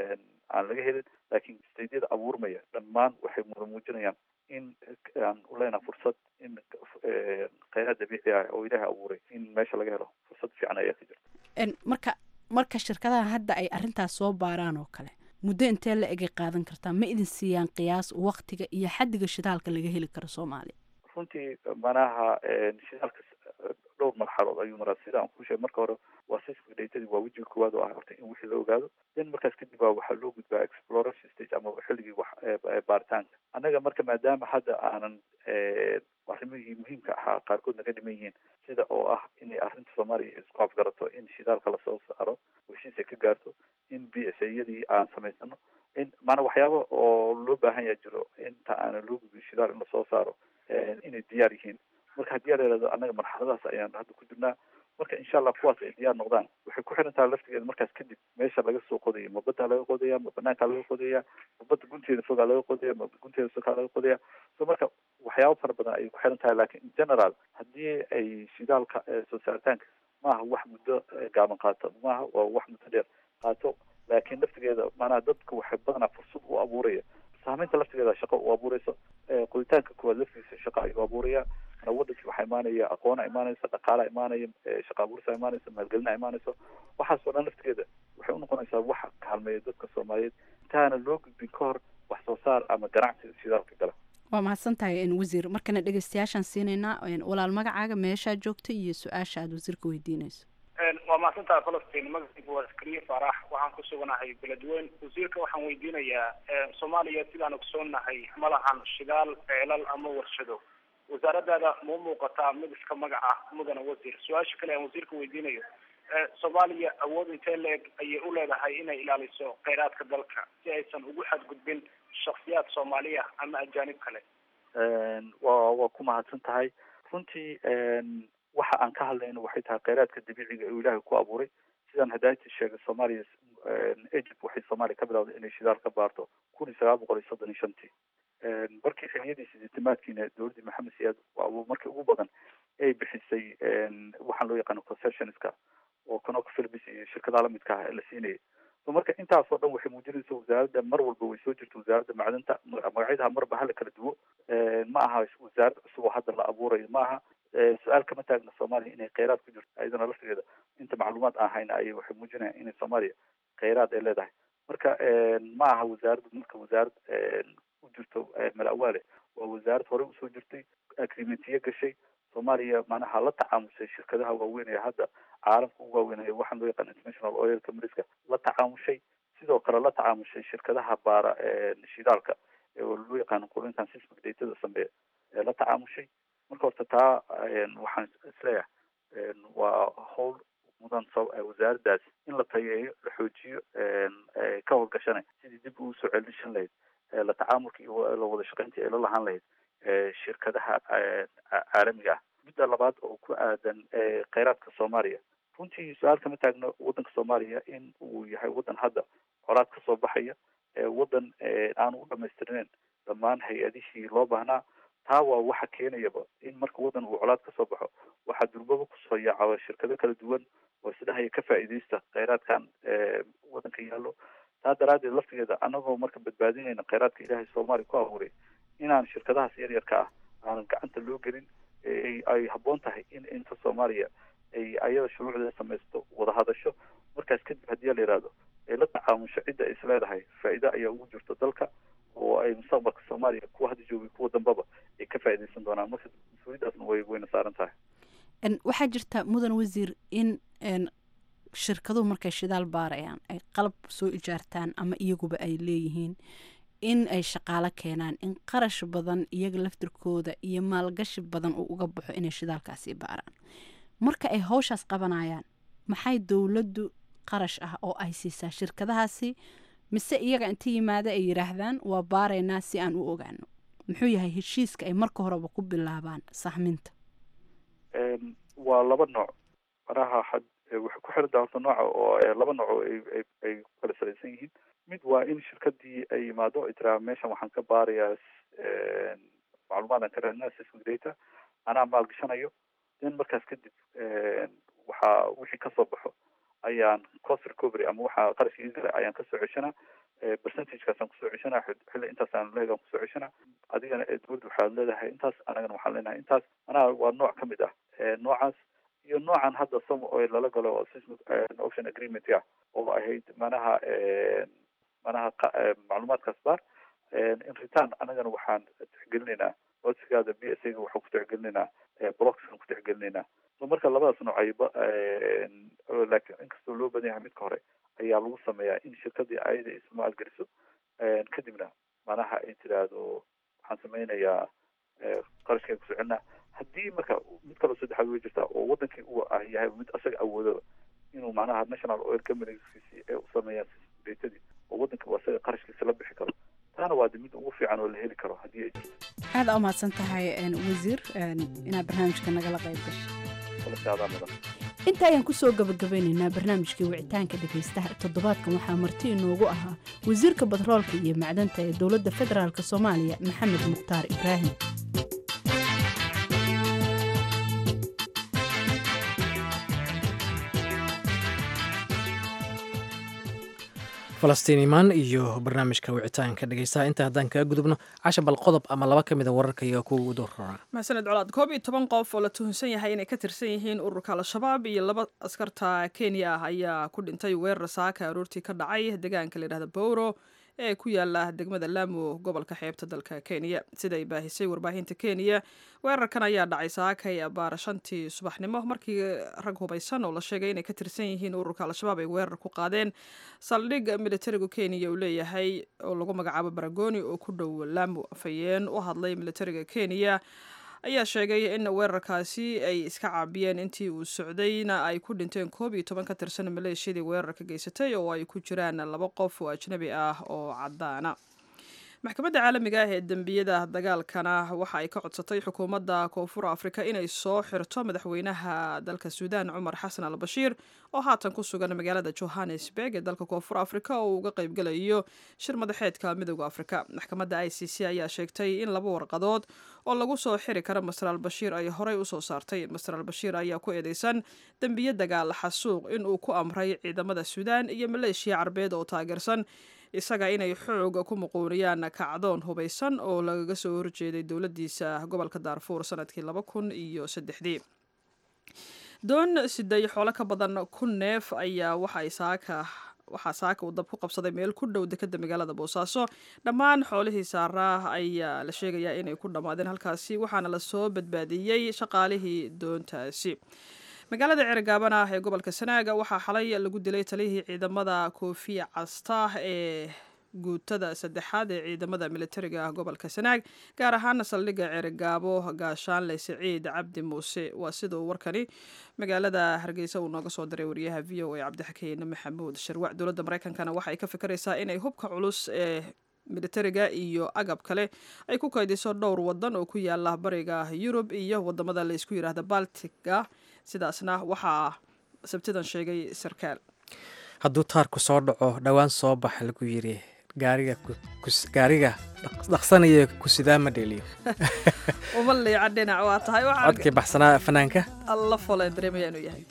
Speaker 13: aan laga helin laakiin stadyada abuurmaya dhammaan waxay muda muujinayaan in aan uleenaha fursad in kheyraad dabiici ah oo ilaahay abuuray in meesha laga helo fursad fiican ayaa ka jirta
Speaker 12: marka marka shirkadaha hadda ay arrintaas soo baaraan oo kale muddo intee la egay qaadan kartaa ma idin siiyaan qiyaas waktiga iyo xaddiga shidaalka laga heli karo soomaaliya
Speaker 13: runtii manaha shidaalka dhowr marxalood ayuu maraa sida aan ku sheegay marka hore waa sismic datadii waa wejiga koowaad oo ah horta in wixii la ogaado then markaas kadib baa waxaa loo gudbaa exploration stage ama xilligii wax baaritaanka annaga marka maadaama hadda aanan arrimihii muhiimka ahaa qaarkood naga dhiman yihiin sida oo ah inay arrinta soomaaliya isku afgarato in shidaalka lasoo saaro heshiis ay ka gaarto in b s yadii aan samaysano in maana waxyaaba oo loo baahan yaa jiro inta aanan loo gudbin shidaal in lasoo saaro inay diyaar yihiin marka haddii aa layihahdo annaga marxaladahaas ayaan hadda ku jirnaa marka insha allah kuwaas ay diyaar noqdaan waxay ku xiran tahay laftigeeda markaas kadib meesha laga soo qodayo ma baddaa laga qodaya ma banaankaa laga qodaya ma badda gunteeda fogaa laga qodaya ma gunteeda sokaa laga qodaya so marka waxyaaba fara badan ayay ku xiran tahay lakin in general haddii ay shidaalka soo saaritaanka maaha wax muddo gaaban qaato maaha waa wax muddo dheer qaato laakiin laftigeeda maanaha dadka waxay badanaa fursad u abuuraya saamaynta laftigeeda shaqo u abuureyso qoditaanka koowaad laftigiisa shaqo ayuu abuuraya wadankii waxaa imaanaya aqoona imaanaysa dhaqaalaa imaanaya shaqa abuursa imaanaysa maalgelina imaanayso waxaas oo dhan laftigeeda waxay unoqonaysaa waxa kaalmeeya dadka soomaaliyeed intaana loo gudbin ka hor wax soo saar ama ganacsi shidaalka gala
Speaker 12: waa mahadsan tahay wasiir markana dhegeystayaashaan siinaynaa walaal magacaaga meeshaa joogta iyo su-aasha aad wasiirka weydiinayso
Speaker 14: waa mahadsantaha falastiin magacaygu waa askariye faarax waxaan ku suganahay beledweyne wasiirka waxaan weydiinayaa soomaaliya sidaan ogsoonnahay ma lahan shidaal ceelal ama warshado wasaaradaada ma muuqataa mid iska magac ah mudana wasiir su-aasha kale aan wasiirka weydiinayo soomaaliya awood intee la-eg ayay u leedahay inay ilaaliso kheyraadka dalka si aysan ugu xadgudbin shaksiyaad soomaaliya ama ajaanib kale
Speaker 13: wa waa ku mahadsan tahay runtii waxa aan ka hadlayno waxay tahay kheyraadka dabiiciga uu ilaahay ku abuuray sidaan hadaayta sheegay soomaaliya egypt waxay soomaaliya ka bilawday inay shidaal ka baarto kun iyo sagaal boqol iyo soddon iyo shantii markii xiliyadii sideetamaadkiina dowladdii maxamed siyaad markii ugu badan ay bixisay waxaan loo yaqaano concessionska oo canoka philibis iyo shirkadaha lamidka ah la siinayay so marka intaasoo dhan waxay muujinaysa wasaaradda mar walba way soo jirta wasaaradda macdanta magacyadaha marba hala kala duwo ma aha wasaarad cusub oo hadda la abuurayo ma aha su-aal kama taagna soomaaliya inay kheyraad ku jirto ayadana laftigeeda inta macluumaad aan hayna ayay waxay muujinayaan inay soomaaliya kheyraad ay leedahay marka ma aha wasaaradda marka wasaarad u jirto malawaale waa wasaarad horey usoo jirtay agreementiyo gashay soomaaliya macnaha la tacaamushay shirkadaha waaweyn ee hadda caalamka ugu waaweynaya waxaan loo yaqaan international oil companies-ka la tacaamushay sidoo kale la tacaamushay shirkadaha baara shidaalka oo loo yaqaano qulintan sismic datada sameeya ee la tacaamushay marka horta taa waxaan isleeyahay waa howl mudan wasaaraddaas in la tayeeyo la xoojiyo ka howlgashanay sidii dib ugu soo celishan lahayd la tacaamulka iyo la wada shaqaynta ee la lahaan lahayd shirkadaha caalamiga ah midda labaad oo ku aadan kheyraadka soomaaliya runtii su-aal kama taagno waddanka soomaaliya in uu yahay waddan hadda colaad kasoo baxaya waddan aanu u dhamaystirneyn dhammaan hay-adihii loo baahnaa taa waa waxa keenayaba in marka waddan uu colaad kasoo baxo waxaa durbaba kusoo yaaca shirkado kala duwan oo isdhahaya ka faa'iidaysta kheyraadkan waddanka yaallo taa daraaddeed laftigeeda anagoo marka badbaadinayna kheyraadka ilaahay soomaaliya ku abuuray inaan shirkadahaas yaryarka ah aanan gacanta loo gelin ay habboon tahay in inta soomaaliya ay ayada shuruucdeeda samaysto wada hadasho markaas kadib haddii la yihahdo ay la tacaamusho cidda ay isleedahay faa'iido ayaa ugu jirto dalka oo ay mustaqbalka soomaaliya kuwa hadda joogay kuwa dambaba ay ka faa'iidaysan doonaan marka mas-uuliyaddaasna way wayna saaran tahay
Speaker 12: waxaa jirta mudan wasiir in shirkaduhu markay shidaal baarayaan ay qalab soo ijaartaan ama iyaguba ay leeyihiin in ay shaqaalo keenaan in qarash badan iyaga laftirkooda iyo maalgashi badan uu uga baxo inay shidaalkaasi baaraan marka ay howshaas qabanayaan maxay dowladdu qarash ah oo ay siisaa shirkadahaasi mise iyaga inta yimaada ay yidhaahdaan waa baaraynaa si aan u ogaano muxuu yahay heshiiska ay marka horeba ku bilaabaan sahminta
Speaker 13: waa laba nooc maraha had waxay ku xiran tahay horta nooca oo laba nooc oo ay ay ku kala salaysan yihiin mid waa in shirkadii ay yimaado ay tiraa meeshan waxaan ka baarayaa macluumaadaan ka raadinaa sismic data anaa maalgashanayo then markaas kadib waxaa wixii kasoo baxo ayaan cost recovery ama waxaa qarashka ii galay ayaan kasoo ceshanaa percentagekaasaan kusoo ceshanaa xilli intaasaan leegaan kusoo ceshanaa adigana dowladda waxaad leedahay intaas anagana waxaan leenahay intaas manaha waa nooc ka mid ah noocaas iyo noocan hadda som oil lala galo oo sismic ocean agreement ah oo ahayd manaha manaha macluumaadkaas baar in return anagana waxaan tixgelinaynaa codsigaada b s ga waxaan ku tixgelinaynaa blockskan ku tixgelinaynaa so marka labadaas nooc ay laakiin inkastoo loo badan yahay midka hore ayaa lagu sameeyaa in shirkadii ayada ismaalgeliso kadibna manaha ay tiraahdo waxaan sameynayaa qarashkeen kusoo celinaa haddii marka mid kaloo saddexaad way jirtaa oo wadankii uu ah yahay mid asaga awoodaba inuu manaha national oil companieskisi ee u sameeyaan datadii oo wadankii uu asaga qarashkiisa la bixi karo taana waa de mid ugu fiican oo la heli karo haddii ay jirto
Speaker 12: aada u mahadsan tahay wasiir inaad barnaamijka nagala qayb gashay inta ayaan kusoo gabagabeynaynaa barnaamijkii wicitaanka dhegaystaha toddobaadkan waxaa marti inoogu ahaa wasiirka batroolka iyo macdanta ee dowladda federaalk soomaaliya maxamed mukhtaar ibraahim
Speaker 2: falastiin imaan iyo barnaamijka wicitaanka dhegeystaha inta haddaan kaga gudubno casha bal qodob ama laba ka mida wararka iyo kuwa ugu doorraa
Speaker 1: maxsaned colaad koob iyo toban qof oo la tuhunsan yahay inay ka tirsan yihiin ururka al-shabaab iyo laba askarta kenya ah ayaa ku dhintay weerar saaka aroortii ka dhacay deegaanka layidhahda bowro ee ku yaala degmada laamo gobolka xeebta dalka kenya siday baahisay warbaahinta kenya weerarkan ayaa dhacay saakay abaar shantii subaxnimo markii rag hubaysan oo la sheegay inay ka tirsan yihiin ururka al-shabaab ay weerar ku qaadeen saldhig militariga kenya uu leeyahay oo lagu magacaabo baragoni oo ku dhow laamo afhayeen u hadlay militariga kenya ayaa sheegay in weerarkaasi ay iska caabiyeen intii uu socdayna ay ku dhinteen koob iyo toban ka tirsan maleeshiyadii weerarka geysatay oo ay ku jiraan laba qof oo ajnabi ah oo cadaana maxkamadda caalamiga ah ee dembiyada dagaalkana waxa ay ka codsatay xukuumadda koonfur afrika inay soo xirto madaxweynaha dalka suudaan cumar xasan al bashiir oo haatan ku sugan magaalada johannesburg ee dalka koonfur afrika oo uu uga qaybgalayo shir madaxeedka midooda afrika maxkamadda i c c ayaa sheegtay in laba warqadood oo lagu soo xiri kara master al bashiir ay horey usoo saartay master al bashiir ayaa ku eedeysan dembiye dagaal xasuuq inuu ku amray ciidamada suudaan iyo maleeshiya carbeed oo taageersan isaga inay xoog ku muquuniyaan kacdoon hubaysan oo lagaga soo horjeeday dowladiisa gobolka daarfuur sanadkii laba kun iyo saddexdii doon siday xoolo ka badan kun neef ayaa waxa ay saaka waxaa saaka uu dab ku qabsaday meel ku dhow dekeda magaalada boosaaso dhammaan xoolihii saaraa ayaa la sheegayaa inay ku dhammaadeen halkaasi waxaana lasoo badbaadiyey shaqaalihii doontaasi magaalada cerigaaban ah ee gobolka sanaaga waxaa xalay lagu dilay taliyihii ciidamada koofiya casta ee guutada saddexaad ee ciidamada militariga ah gobolka sanaag gaar ahaana saldhigga cerigaabo gaashaanle siciid cabdi muuse waa sida uu warkani magaalada hargeysa uu nooga soo diray wariyaha v o a cabdixakiin maxamuud sharwac dowladda mareykankana waxa ay ka fikiraysaa inay hubka culus ee militariga iyo agab kale ay ku kaydiso dhowr wadan oo ku yaala bariga yurub iyo wadamada laysku yidhaahda baltiga sidaasna waxaa sabtidan sheegay sarkaal
Speaker 2: hadduu taarku soo dhaco dhowaan soo baxa lagu yiri gaariga dhaqsanaya kusidaa ma dheeliyo
Speaker 1: uma liica dhinac waa tahay
Speaker 2: codkii baxsanaa fanaanka
Speaker 1: alla fole dareemaya inuu yahay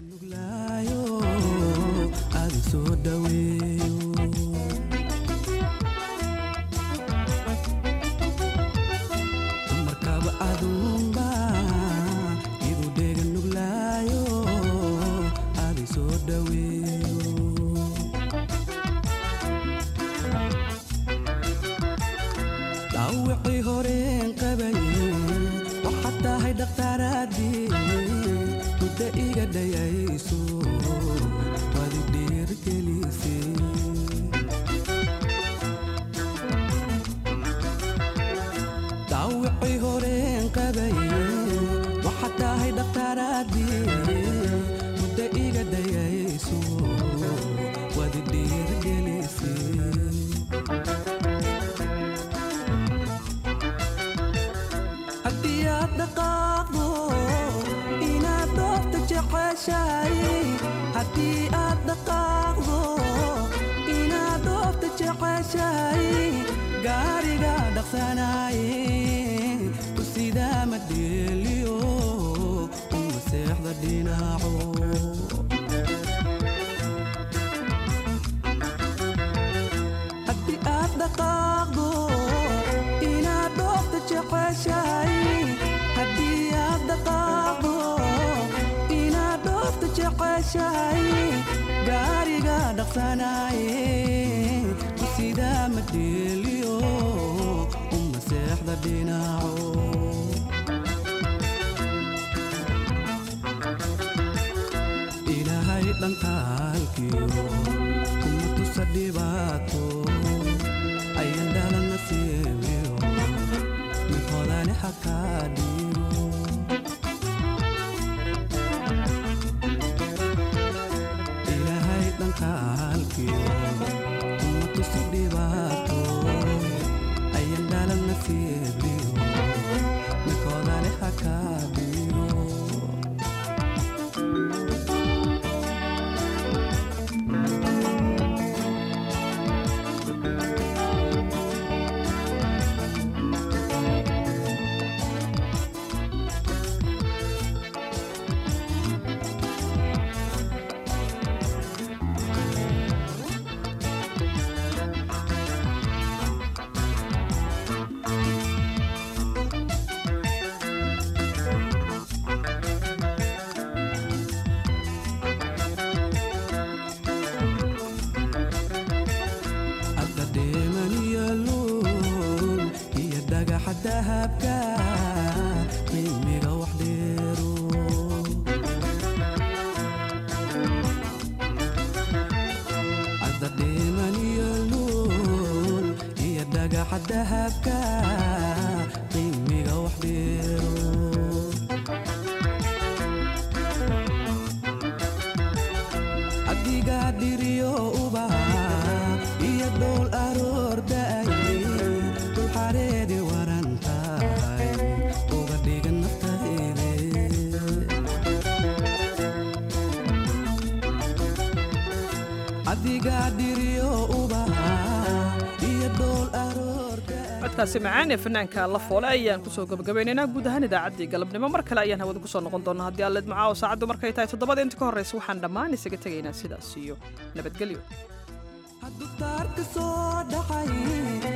Speaker 16: dhawicii horeen qabaye waxaad tahay dhakhtaaraadii mudda iga dhayayso waad i dhiirgelise dhawicii horeen qabaye waxaad tahay dhakhtaaraadii mudda iga dhayayso waad i dhiirgelise haddii aad dhaqaaqdo inaad doofta jeceshahay haddii aad dhaqaaqdo inaad doofta jeceshahay gaariga dhaqsanaaye ku sidaa ma dheeliyo uma seexda dhinaco haddii aad dhaqaaqdo inaad doofta jeceshahay haddii aad dhaqaaqdo inaad doofta jeceshahay gaariga dhaqsanaaye ku sidaa ma dheeliyo uma seexda dhinaco ilaahay dhankaalkiyo kuma tusa dhibaato ayan dhalana siibiyo mid hodani xakaa dhiiro ilaahay dhankaalkiyo kuma tusa dhibaato ayan dhalana siibiyo mid hodani xakaa dhiiro hadda dheemaniyo luul iyo dhagaxa dahabka qiimiga wax dheero hadda dheemaniyo luul iyo dhagaxa dahabka qiimiga wax dheero adigaa dhiriyo ubaha iyo dhowl aroorda'ay dul xareedi waran tahay uga dhigan naftayde adigaa dhiriyo ubaha iyo dhowl
Speaker 1: codkaasi macaan ee fanaanka la foole ayaan kusoo gabagabaynaynaa guud ahaan idaacaddii galabnimo mar kale ayaan hawada kusoo noqon doonaa haddii aalleed macaawo saacaddu markay tahay toddobada inta ka horraysa waxaan dhammaan isaga tegaynaa sidaas iyo nabadgelyo
Speaker 16: taarka soo dhacay